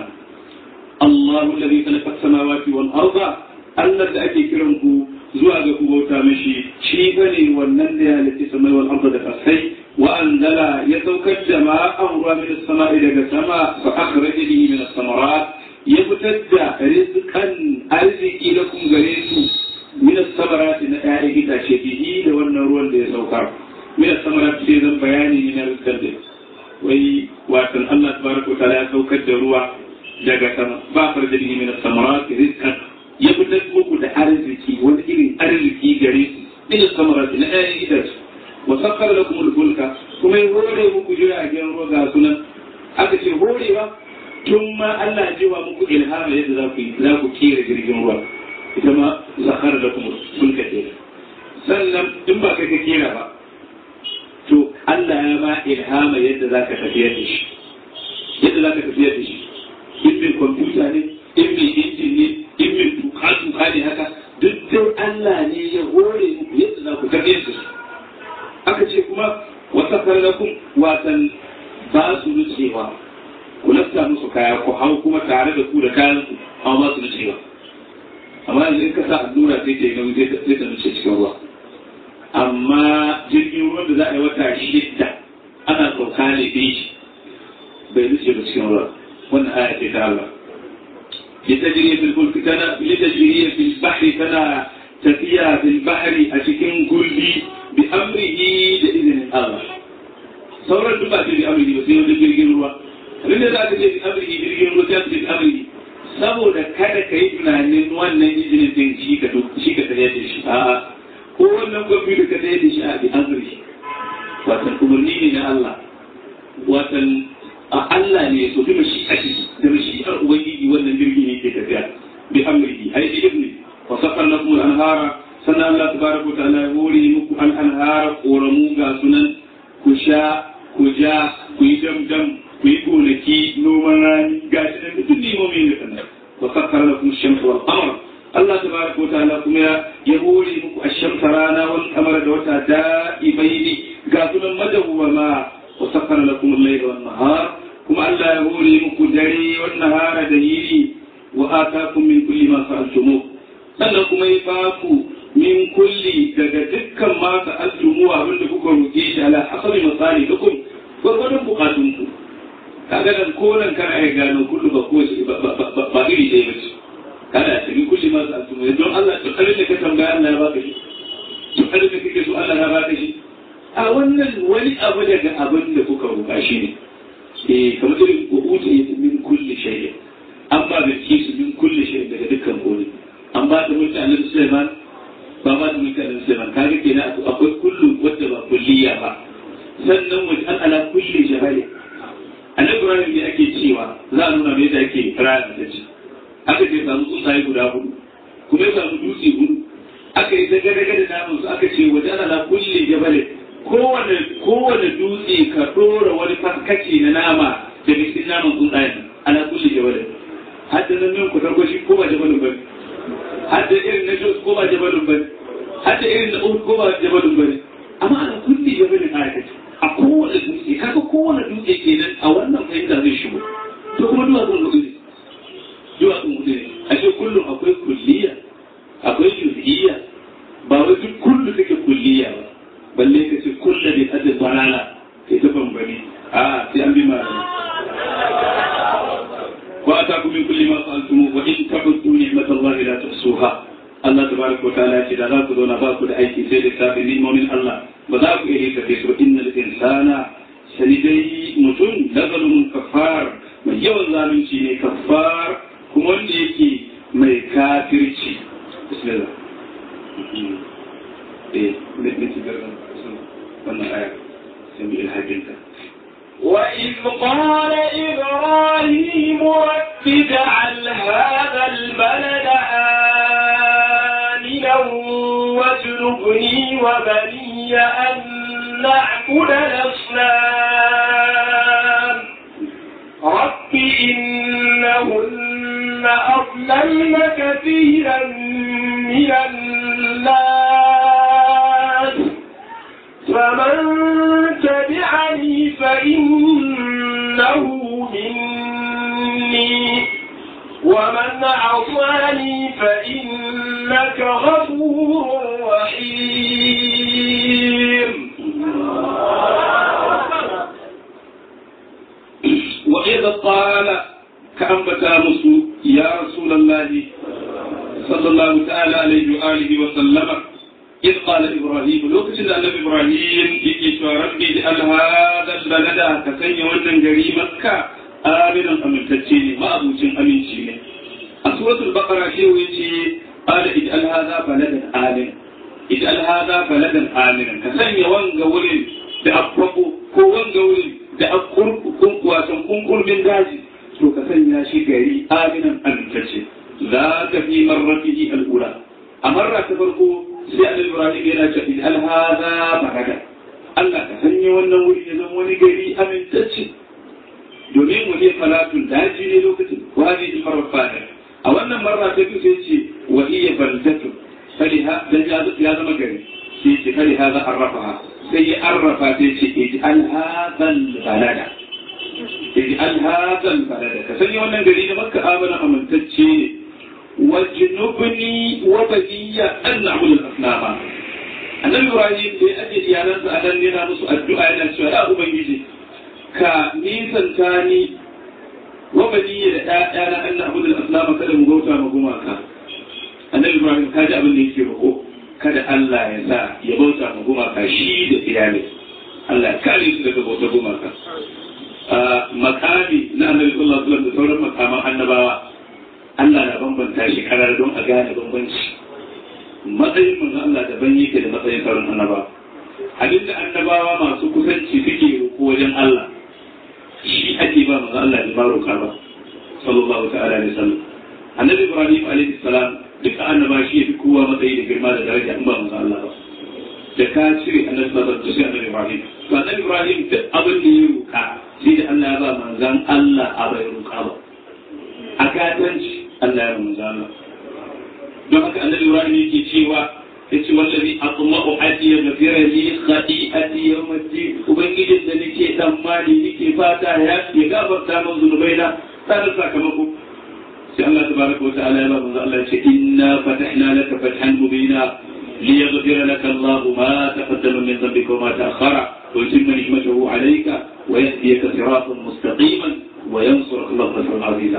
Allahu alladhi khalaqa as-samawati wal arda Allah da ake kiran ku zuwa ga ku bauta mishi shi bane wannan da ya halitta samai wal arda da kasai وأنزل يتوكد جماء أمر من السماء إلى السماء فأخرج به من الثمرات يبتد رزقا أرزق لكم غريس من الثمرات نتائج تشبه لو النور اللي يتوكر من الثمرات في ذا بياني من الرزق وي واتن الله تبارك وتعالى يتوكد روا daga sama ba far da min as-samarat rizqan ya fitar muku da arziki wani irin arziki gare su min as-samarat na ayi itace وسخر لكم الفلك kuma ya hore muku jiragen ruwa ga sunan aka ce horewa tun ma Allah jiwa muku ilhama yadda za ku za ku kera jirgin ruwa ita ma sakhara da kuma fulka ce sannan in ba kai ka kera ba to Allah ya ba ilhama yadda za ka tafiyar da shi yadda za ka tafiyar da shi in bin kwamfuta ne in bin injin ne in bin tuka tuka ne haka duk dai Allah ne ya hore muku yadda za ku tafiyar da shi aka ce kuma wata farnakun watan ba su nucewa ku lafta musu kaya ku hau kuma tare da ku da kayan ku amma ba su nucewa amma yanzu in ka sa allura sai ta yi nauyi sai ta nuce cikin ruwa amma jirgin ruwan da za a yi wata shidda ana sauka ne fi shi bai nuce ba cikin ruwa wannan aya ce ta Allah litajriya fil fulki tana litajriya fil bahri tana tafiya fil bahri a cikin gulbi bi amrihi da izinin Allah sauran duk ba ce bi amrihi ba sai wani jirgin ruwa abin da za ka ce bi amrihi jirgin ruwa sai bi amrihi saboda kada ka yi tunanin wannan izinin din shi ka shi ka tare da shi a'a ko wannan gwamnati da ka tare da shi a bi amrihi watan umarni ne na Allah watan a Allah ne so bi mashi'ati da mashi'ar ubangiji wannan jirgi ne ke tafiya bi amrihi ai bi ibni wa safar lakum al-anhara sannan Allah tabaraka wa ta'ala ya hore muku al-anhara koramu ga sunan ku sha ku ja ku yi damdam ku yi gonaki noman rani ga shi nan duk nimomi ne kana wa safar lakum ash-shams wal qamar Allah tabaraka wa ta'ala kuma ya hore muku ash-shams rana wal qamar da wata da'ibaini ga sunan madawwama wa sakkara lakum al-layla wan nahar kuma Allah ya hore muku dare wan nahara da yini wa atakum min kulli ma sa'altumu sannan kuma ya baku min kulli daga dukkan ma sa'altumu abin da kuka roke shi ala hasabi masalikum gwargwadon bukatunku kaga dan koran kana ya gano kullu ba ko ba iri ɗaya bace kada ta min kulli ma sa'altumu don Allah to abin da ka tambaya Allah ya baka shi to abin da kake so Allah ya baka shi a wannan wani abu daga abin da kuka roƙa shi ne eh kamar irin uta ya min kulli shay'in an ba da kisu min kulli shay'in daga dukkan kone an ba da mulki annabi Sulaiman ba ba da mulki annabi Sulaiman kaga kenan akwai kullu wadda ba kulliya ba sannan wajen an ala kulli jabali annabi Ibrahim ne ake cewa za a nuna me da ake rana da shi aka ce samu tsuntsaye guda hudu kuma ya samu dutse hudu aka yi daga-daga da namun su aka ce wajen ala kulli jabalin kowane kowane dutse ka ɗora wani faskaci na nama da cikin naman tsuntsayen ana kushe jabalin hadda nan min ku tarko shi ko ba jabalin bane hadda irin na jos ko ba jabalin bane hadda irin na uhud ko ba jabalin bane amma ana kulli jabalin ayataci a kowane dutse kaga kowane dutse kenan a wannan fahimta zai shigo to kuma duwatsun hudu ne duwatsun hudu ne a ce kullum akwai kulliya akwai juz'iyya ba wai duk kullu take kulliya ba balle ka ce kulla bi hadda dalala kai ta bambani a sai an bi malami wa ataku min kulli ma sa'altum wa in ta'uddu ni'matallahi la tuhsuha Allah tabaraka wa ta'ala ce da za ku zauna ba ku da aiki sai da tafi ni'imomin Allah ba za ku iya tafi su innal insana sani dai mutum da zalumun kafar mai yawan zalunci ne kafar kuma wanda yake mai kafirci bismillah eh ne ne wannan aya sai mu ilhajinta وإذ قال إبراهيم رب اجعل هذا البلد آمنا واجنبني وبني أن نعبد الأصنام رب إنهن أضللن كثيرا من الناس فمن تبعني فإنه مني ومن عصاني فإنك غفور رحيم وإذا قال كأنبتا مسو يا رسول الله صلى الله تعالى عليه وآله وسلم إذ قال إبراهيم لو كتن النبي إبراهيم يجي ربي لأن هذا البلد كسني ونن جري مكة آمنا أمن تتشيني ما أبو جن أمين شيني سورة البقرة شيء يجي قال اجعل هذا بلدا آمنا اجعل هذا بلدا آمنا كسني وان ولين da akwako ko wanga wurin da akurkun wasan kunkurbin daji to ka sanya shi gari aminan amintacce za ka fi marrafihi al'ula a marra ta farko sai annabi ibrahim yana ce in al hada baraka Allah ka sanya wannan wuri ya zama wani gari amintacce domin mu ne falatun daji ne lokacin wani in marrafata a wannan marra ta biyu sai ce wa hiya baldatun faliha dan ya zama gari sai ce faliha za arrafaha sai ya arrafa sai ce ij'al hadal balada ij'al hadal balada ka sanya wannan gari da makka amana amintacce wajnubni wa baniya an na'budu al-asnama annabi ibrahim da ya ajiye iyalansa a nan yana musu addu'a yana cewa ya ubangiji ka nisanta ni wa bani da ɗaya na Allah abu da aslama kada mu bauta ma gumaka annabi ibrahim ka ji abin da yake roƙo kada Allah ya sa ya bauta ma gumaka shi da iyalai Allah ya kare su daga bauta gumaka makami na annabi sallallahu alaihi wasallam da sauran makaman annabawa Allah na bambanta shi karar don a gane bambanci matsayin manzo Allah daban yake da matsayin sauran annabawa abinda annabawa masu kusanci suke roƙo wajen Allah shi ake ba manzo Allah da baroka ba sallallahu ta'ala alaihi wasallam annabi Ibrahim alaihi salam duka annaba shi yafi kowa matsayi da girma da daraja in ba manzo Allah ba da ka cire annabi sallallahu alaihi wasallam annabi Ibrahim to annabi Ibrahim duk abin da ya roƙa sai da Allah ya ba manzon Allah a bai roƙa ba a gatanci Allah ya ba manzon Allah don haka annabi Ibrahim yake cewa yace wallazi atma'u ati yaghfira li khati'ati yawm ad-din ubangijin da nake tsammani nake fata ya ya gafarta min zunubaina sai sakamako sai Allah tabaraka wa ta'ala ya ba manzo Allah ya ce inna fatahna laka fathan mubina ليغفر لك الله ما تقدم من ذنبك وما تأخر ويتم نعمته عليك ويهديك صراطا مستقيما وينصرك الله نصرا عزيزا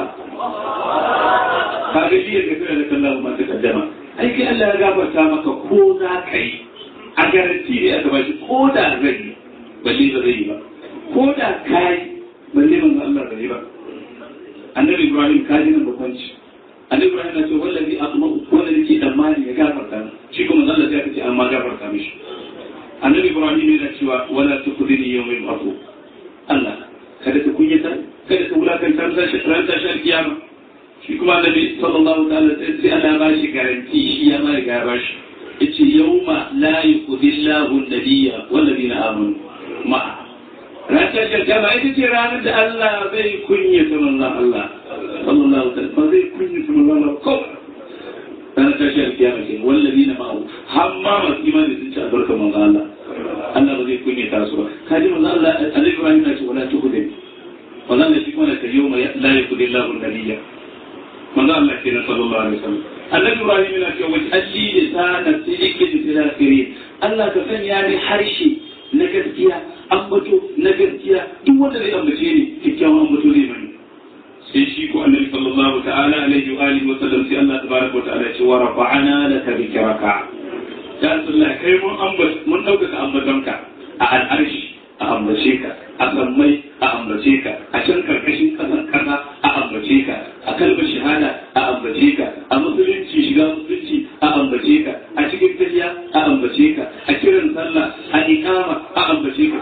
هذا ليغفر لك الله ما تقدم ai kai Allah ya gafarta maka ko za ka yi a garanti ne aka bashi ko da zai yi balle ba zai yi ba ko da ka yi balle manzo Allah ba yi ba annabi Ibrahim ka ji nan bakwanci annabi Ibrahim na ce wallahi asma wanda yake tsammani ya gafarta shi kuma manzo Allah ya ce amma gafarta mishi annabi Ibrahim yana cewa wala tukhdini yawmin aqu Allah kada ka kunyata kada ka wulakanta ran tashin kiyama shi kuma annabi sallallahu ta'ala sai Allah ba shi garanti shi ya ma riga ba shi yace yawma la yuqdillahu an-nabiyya wal ladina amanu ma ranar da gama ita ce ranar da Allah zai kunye ta manzon Allah sallallahu ta'ala ba zai kunye ta manzon Allah ko ranar tashar kiyama ce wal ladina ma'u hamma masu imani sun ci albarkar manzon Allah Allah ba zai kunye ta su ba kaji manzon Allah annabi Ibrahim ya ce wala tukhdin wannan da shi kuma da yawma la yuqdillahu an-nabiyya manzo Allah kenan sallallahu alaihi wasallam annabi Ibrahim yana cewa wa alli lisana sidiqin fil akhirin Allah ka sanya ni harshe na gaskiya ambato na gaskiya duk wanda zai ambace ni kikkiawan ambato zai mani sai shi ko annabi sallallahu ta'ala alaihi wa alihi wa sallam sai Allah tabaraka wa ta'ala ya ce wa rafa'ana laka dhikraka ya Allah kai mun ambace mun dauka ambatonka a al'arshi a ambace ka a sammai a ambace ka a can karkashin kasan kasa a ambace ka a kalmar shahada a ambace ka a musulunci shiga musulunci a ambace ka a cikin tafiya a ambace ka a kiran sallah a ikama a ambace ka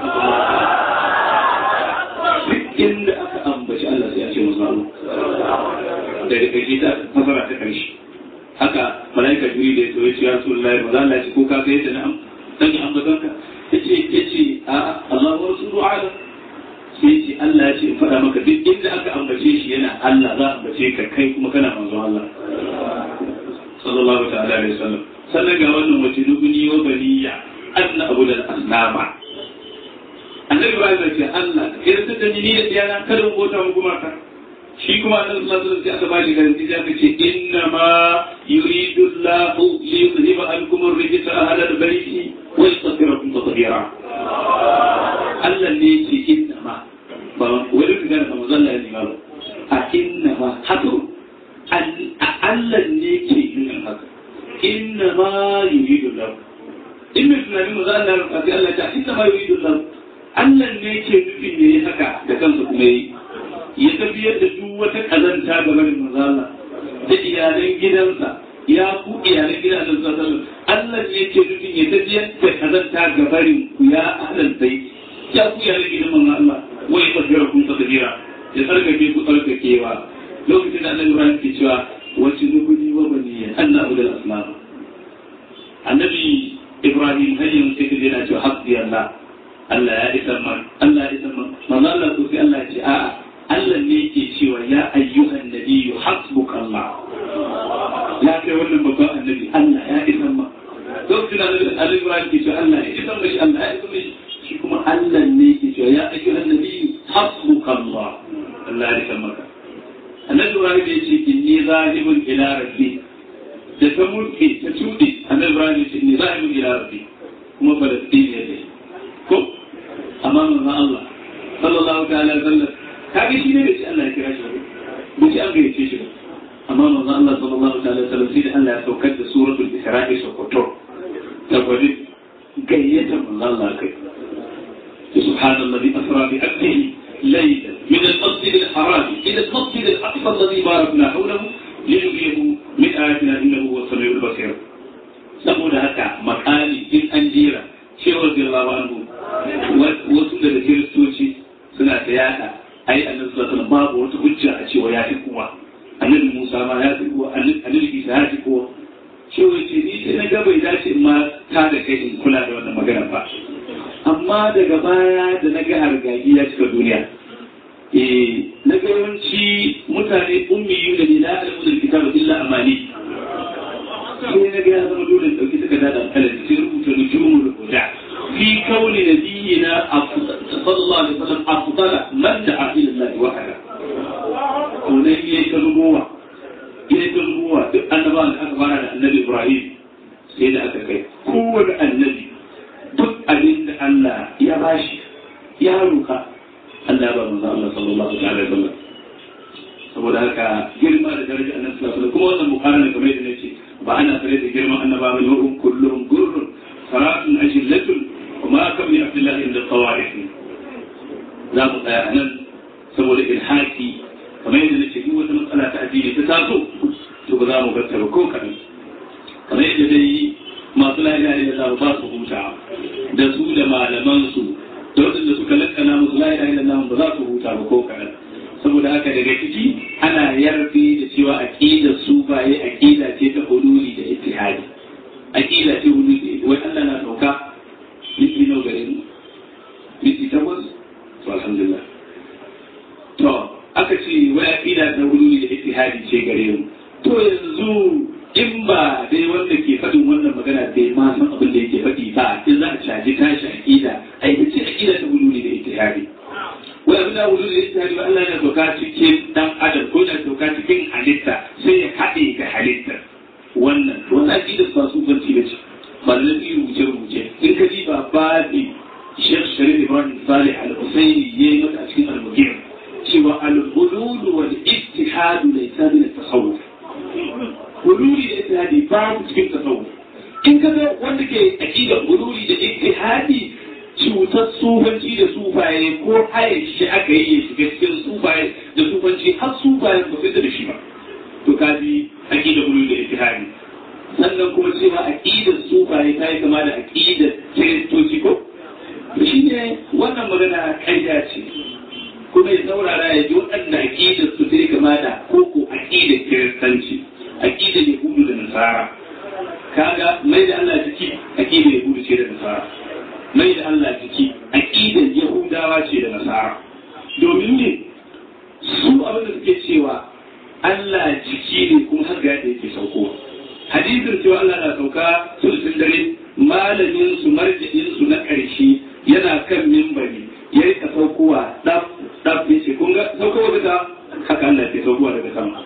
duk inda aka ambaci Allah sai a ce musu Allah daga ƙarshe ta fasara ta ƙarshe haka malaika juri da ya so ya ce ya rasulullahi ba za Allah ya ce ko ka ga yadda na dan ambatanka yace yace a Allah wa rasulu ala sai yace Allah ya ce in faɗa maka duk inda aka ambace shi yana Allah za a ambace ka kai kuma kana manzon Allah sallallahu ta'ala alaihi wasallam sannan ga wannan wace nubuni wa baniya anna abu da asnama annabi Ibrahim ya ce Allah yarda da ni da yana kada mu bota mu kuma ka shi kuma annabi sallallahu alaihi wasallam sai aka bashi garanti sai aka ce inna ma yuridu Allahu li yuzhiba ankum ar-rijsa ahla al-bayti wa yutahhirakum tatheera Allah ne yake inna ma ba wani ka gane kamar zalla ne ba a inna ma haka Allah ne yake yin haka inna ma yuridu Allahu in mai tunani mu za Allah ya Allah ta inna ma yuridu Allahu Allah ne yake nufin yayi haka da kansa kuma yi ya tafiyar da duk wata kazanta game da mazala da iyalan gidansa ya ku iyalan gidan da sallallahu Allah ne yake nufin ya tafiyar da kazanta ga barin ku ya ahlal bai ya ku iyalan gidan manzo Allah wai tafiyar kun tafira ya tsarkake ku tsarkakewa lokacin da Annabi Ibrahim ke cewa wacce nukuni wa baniya anna abdul aslam annabi Ibrahim hayyin sai kaje na cewa hasbi Allah Allah ya isa man Allah ya isa man manzo Allah ko sai Allah ya ce a'a Allah ne yake cewa ya ayyuhan nabiyyu hasbuka Allah ya kai wannan babban annabi Allah ya isa ma lokacin da Annabi Ibrahim ke cewa Allah ya isa mashi Allah ya isa mashi shi kuma Allah ne yake cewa ya ayyuhan nabiyyu hasbuka Allah Allah ya isa maka Annabi Ibrahim ya ce inni zahibun ila rabbi da ta mulki ta tudi Annabi Ibrahim ya ce inni zahibun ila rabbi kuma falastiniya ne ko amma manzon Allah sallallahu ta'ala alaihi wasallam kage shi ne bai ce Allah ya kira shi ba bai ce an gayyace shi ba amma manzon Allah sallallahu ta'ala alaihi wasallam sai da Allah ya saukar da suratul isra'i sokoto ta gwadi gayyata manzon Allah kai سبحان الذي أسرى بأبده ليلا من المسجد الحرام إلى المسجد الأقصى الذي باركنا حوله لنريه من آياتنا إنه هو السميع البصير saboda haka makali in an jera cewar girlawa anhu wasu daga kiristoci suna ta yada ai annabi sallallahu alaihi babu wata hujja a cewa ya fi kowa annabi Musa ma ya fi kowa annabi Isa ya fi kowa cewa ce ni sai na ga bai dace in ma ta da kai in kula da wannan magana ba amma daga baya da na ga hargagi ya cika duniya eh na ga yawanci mutane ummiyu da ni la alamu da kitabu illa amani sai na ga ya zama dole in dauki takarda da alƙalami sai rubuta nujumul huda fi kauni nabiyina sallallahu alaihi wasallam afdala man da'a ila Allah wahada to ne yayi ta rubuwa yayi ta rubuwa duk annabawan da aka fara da annabi Ibrahim sai da aka kai kowane annabi duk abin da Allah ya bashi ya roka Allah ba manzo Allah sallallahu alaihi wasallam saboda haka girma da daraja annabi sallallahu alaihi wasallam kuma wannan mukarana kamar yadda nace ba ana tare da girman annaba ba ne kullum gurrun saratun ajillatun wa ma kam li abdullah inda tawarif za mu tsaya nan saboda ilhaki kamar yadda nace duk wata matsala ta addini ta taso to ba za mu bar ta ba ko kadan kamar yadda dai masu la ilaha illallah ba su huta da su da malaman su da waɗanda suka lakana musu la ilaha illallah ba za su huta ba ko kadan saboda haka daga ciki ana yarfi da cewa aqidar sufaye aqida ce ta hululi da ittihadi aqida ce hululi da wai Allah na dauka miki nau gare mu miki takwas to alhamdulillah to aka ce wai aqida ta hululi da ittihadi ce gare mu to yanzu in ba dai wanda ke faɗin wannan magana bai ma san abin da yake faɗi ba in za a caji tashi aqida ai ce aqida ta hululi da ittihadi wai abin da wuzu da ita Allah ya doka cikin dan adam ko da doka cikin halitta sai ya haɗe ga halittar wannan wannan aqidar ba su banci da ce ba da nabi rubuce rubuce in ka ji ba ba ne Sheikh Sharif Ibrahim Salih Al-Husaini yayi mata a cikin al-Mughir cewa al-hulul wal ittihad laysa min at-tasawuf hululi da ittihadi ba cikin tasawuf in ka ga wanda ke aqidar hululi da ittihadi cutar sufanci da sufaye ko haye shi aka yi shiga cikin sufaye da sufanci har sufaye ba su da shi ba to kaji aqida bulu da ittihadi sannan kuma cewa aqidar sufaye ta yi kama da aqidar kiristoci ko shi ne wannan magana ƙarya ce kuma ya saurara ya ji waɗanda aqidar su ta yi kama da koko aqidar kiristanci aqidar yahudu da nasara kaga mai da Allah jiki aqidar yahudu ce da nasara mai da Allah jiki aƙidar Yahudawa ce da Nasara domin ne su abin da suke cewa Allah jiki ne kuma har ga yadda yake saukowa hadisin cewa Allah na sauka sulsun dare malamin su marji'in su na ƙarshe yana kan mimbari ya rika saukowa daf daf ya ce kun ga saukowa daga haka Allah ke saukowa daga sama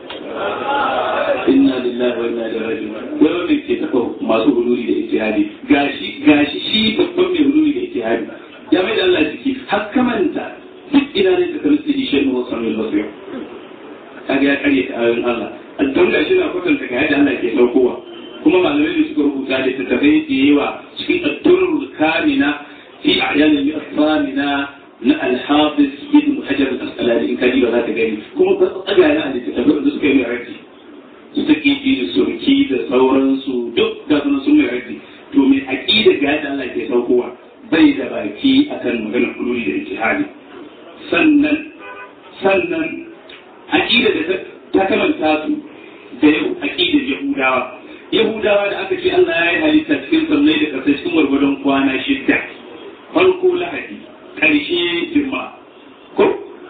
inna lillahi wa inna ilaihi raji'un wai wanda ke tafa masu hululi da ijtihadi gashi gashi shi babban mai hululi da ijtihadi ya mai da Allah jiki har kamanta duk ina ne ta kalli shi shi ne sanin basir kaga ya kare ta ayoyin Allah don gashi na kwatanta ga yadda Allah ke saukowa kuma malamai da suka rubuta da tattafai da yawa cikin addurul kamina fi a'yanin al-thamina na al-hafiz ibn hajar al-asqalani in kaji ba za ka gani kuma ba tsaga na a littattafai da suka yi mai raji su ta kiji da surki da sauransu duk da suna sun mai raji to mai aqida ga yadda Allah ke saukowa bai da baki akan maganar hululi da ijtihadi sannan sannan aqida da ta kamanta su da aqidar yahudawa yahudawa da aka ce Allah ya yi halitta cikin sannai da kasai cikin gwargwadon kwana shidda farko lahadi ƙarshe jimma ko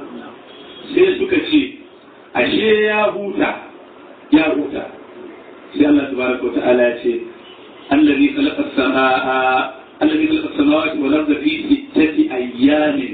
sai suka ce ashe ya huta ya huta sai Allah tabaraka wa ta'ala ya ce allazi khalaqa as-samaa allazi khalaqa as-samawati wal arda fi sittati ayyamin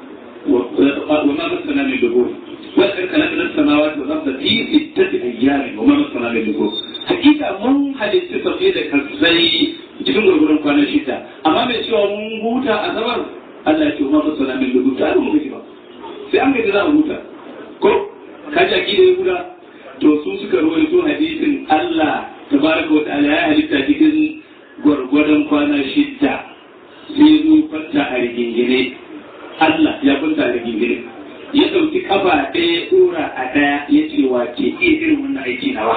wa ma masana min lughub wa khalaqa as-samawati wal arda fi sittati ayyamin wa ma masana min lughub hakika mun halitta sauye da kasai cikin gurgurun kwanan shida amma cewa mun huta a sabar Allah ya ce ma fasala min lugu ta mu gaji ba sai an gaji za a huta ko ka ji akida ya guda to su suka rawaito hadisin Allah tabaraka wa ta'ala ya halitta cikin gwargwadon kwana shidda sai zo kwanta a rigingine Allah ya kwanta a rigingine ya ɗauki kafa ɗaya ɗora a ɗaya ya ce wa ke iya irin wannan aiki nawa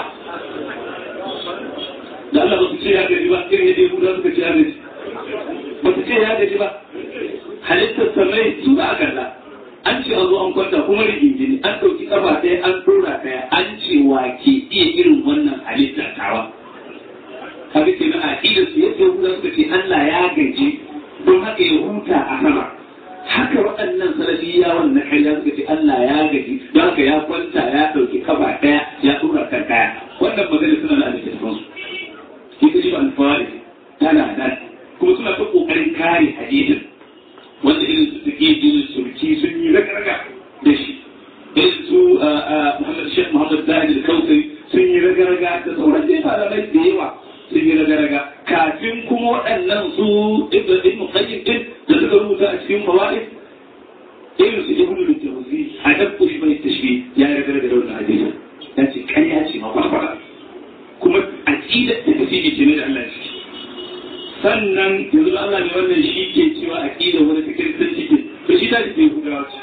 da Allah ba su ce ya gaji ba irin yadda Yahuda suka ce ya gaji ba su ce ya gaji ba halittar samai su ba a kalla an ce an zo an kwanta kuma rigingine an ɗauki kafa ɗaya an ɗora ɗaya an ce wa ke iya irin wannan halittar tawa kaga ke na aƙidar su yadda Yahuda suka ce Allah ya gaji don haka ya huta a sama haka waɗannan salafiyawan na ƙarya suka ce Allah ya gaji don haka ya kwanta ya ɗauki kaba ɗaya ya tura kan ɗaya wannan magana suna da littattafan su ita ce alfahari tana nan kuma suna ta ƙoƙarin kare hadisin wanda irin su suke irin surki sun yi raga-raga da shi irin su Muhammad Sheikh Muhammad Zahid al-Kausari sun yi raga-raga da sauran dai malamai da yawa sun yi raga-raga kafin kuma waɗannan su ibn Qayyim din da suka rubuta a cikin fawaid irin su ibn al-Jawzi a dabbu shi bai tashbi ya yi raga-raga da wannan hadisi ya ce ƙarya ce ma kwakwara kuma aqidar da tafsiri ce ne da Allah shi sannan yanzu Allah ne wannan shi ke cewa aqidar wani ta kiristanci ce to shi ta ce gudawa ce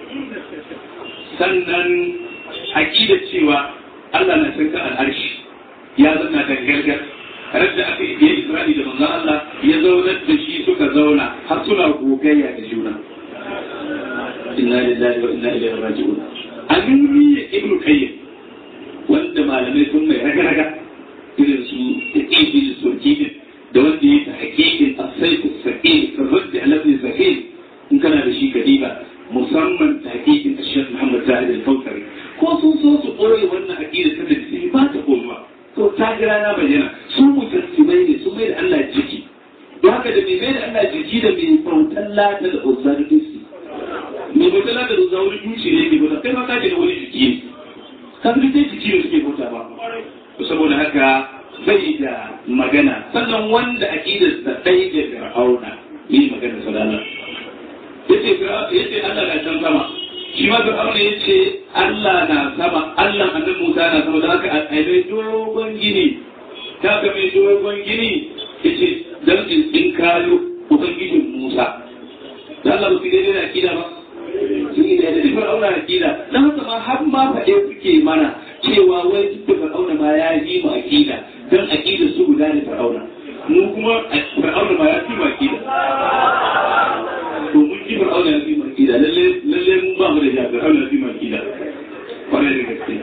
sannan aqidar cewa Allah na shirka al'arshi ya zanna dangargar radda aka yi Isra'i da manzon Allah ya zaunar da shi suka zauna har suna gogayya da juna inna lillahi wa inna ilaihi raji'un amini ibn qayyim wanda malamai sun mai raga-raga irin su ibn sulkidin da wanda ya ta hakikin as-sayf as-saqil ar-radd ala ibn sahih in kana da shi kadiba musamman ta hakikin Sheikh Muhammad Zahid al-Kawthari ko sun so su koyi wannan aqida ta da ba ta koyuwa to ta jira na bayyana su mujassimai ne su mai da Allah jiki don haka da mai mai da Allah jiki da mai bautan lata da uzar dusi mai bautan lata da uzar dusi ne ke bauta kai ma ka da wani jiki ne kafin dai jiki ne suke bauta ba saboda haka bai da magana sannan wanda aqidar sa dai da fir'auna yi magana sadana yace yace Allah na can sama shi ma fir'auna yace Allah na sama Allah annabi Musa na sama da haka a mai dogon gini ta ga mai dogon gini yace dan in in kayo ubangijin Musa da Allah ba su daidai da akida ba sun yi daidai da fir'auna akida dan haka ma har ma faɗe suke mana cewa wai duk da fir'auna ma ya yi mu akida dan akida su guda ne fir'auna mu kuma fir'auna ma ya fi mu akida to mun ji fir'auna ya fi mu akida lalle lalle mun ba mu da ja fir'auna ya fi mu akida kwarai da gaske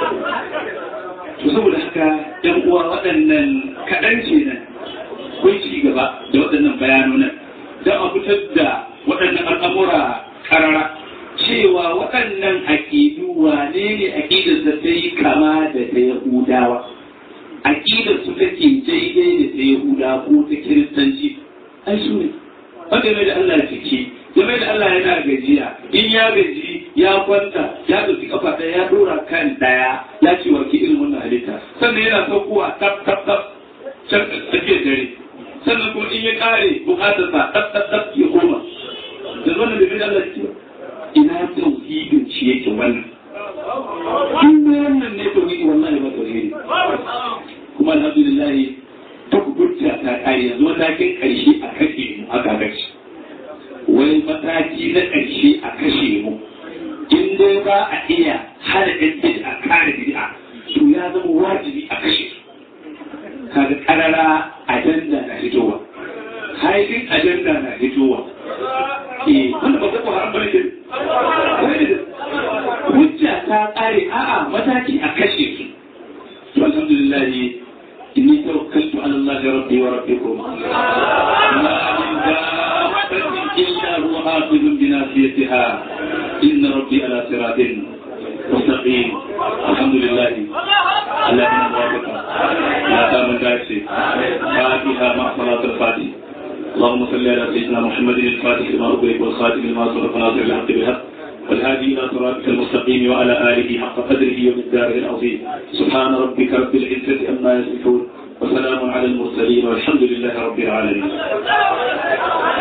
to saboda haka yan uwa waɗannan kaɗan ce nan kun ci gaba da waɗannan bayanonan don a fitar da waɗannan al'amura karara cewa waɗannan aƙidu wane ne aƙidar da ta yi kama da ta Yahudawa aƙidar su take daidai da ta Yahuda ko ta Kiristanci ai su ne wanda mai da Allah jiki ya mai da Allah yana gajiya in ya gaji ya kwanta ya ɗauki kafa ɗaya ya ɗora kan ɗaya ya ce wa ke irin wannan halitta sannan yana saukowa tap tap tap can tsakiyar dare sannan kuma in ya ƙare buƙatarsa tap tap tap ya koma da wannan da mai da Allah jiki ba ina tauhidin shi yake wannan in wannan ne tauhidi wallahi ba tauhidi kuma alhamdulillah duk hujja ta kare yanzu matakin karshe a kashe mu aka kashe wai mataki na karshe a kashe mu in dai ba a iya hana ɗan a kare bid'a to ya zama wajibi a kashe su kaga karara ajanda na fitowa haifin ajanda na fitowa eh wanda ba ko haram bane hujja ta kare a'a mataki a kashe su to alhamdulillah inni tawakkaltu ala Allah rabbi wa rabbikum ma min dabbatin illa huwa akhidun bi nasiyatiha inna rabbi ala siratin mustaqim alhamdulillah Allah ya muwafaka ya samu dace fatiha ma salatul fatiha اللهم صل على سيدنا محمد الفاتح لما أغلق والخاتم لما سبق ناصر الحق بالحق والهادي إلى صراطك المستقيم وعلى آله حق قدره ومقداره العظيم سبحان ربك رب العزة أما يصفون وسلام على المرسلين والحمد لله رب العالمين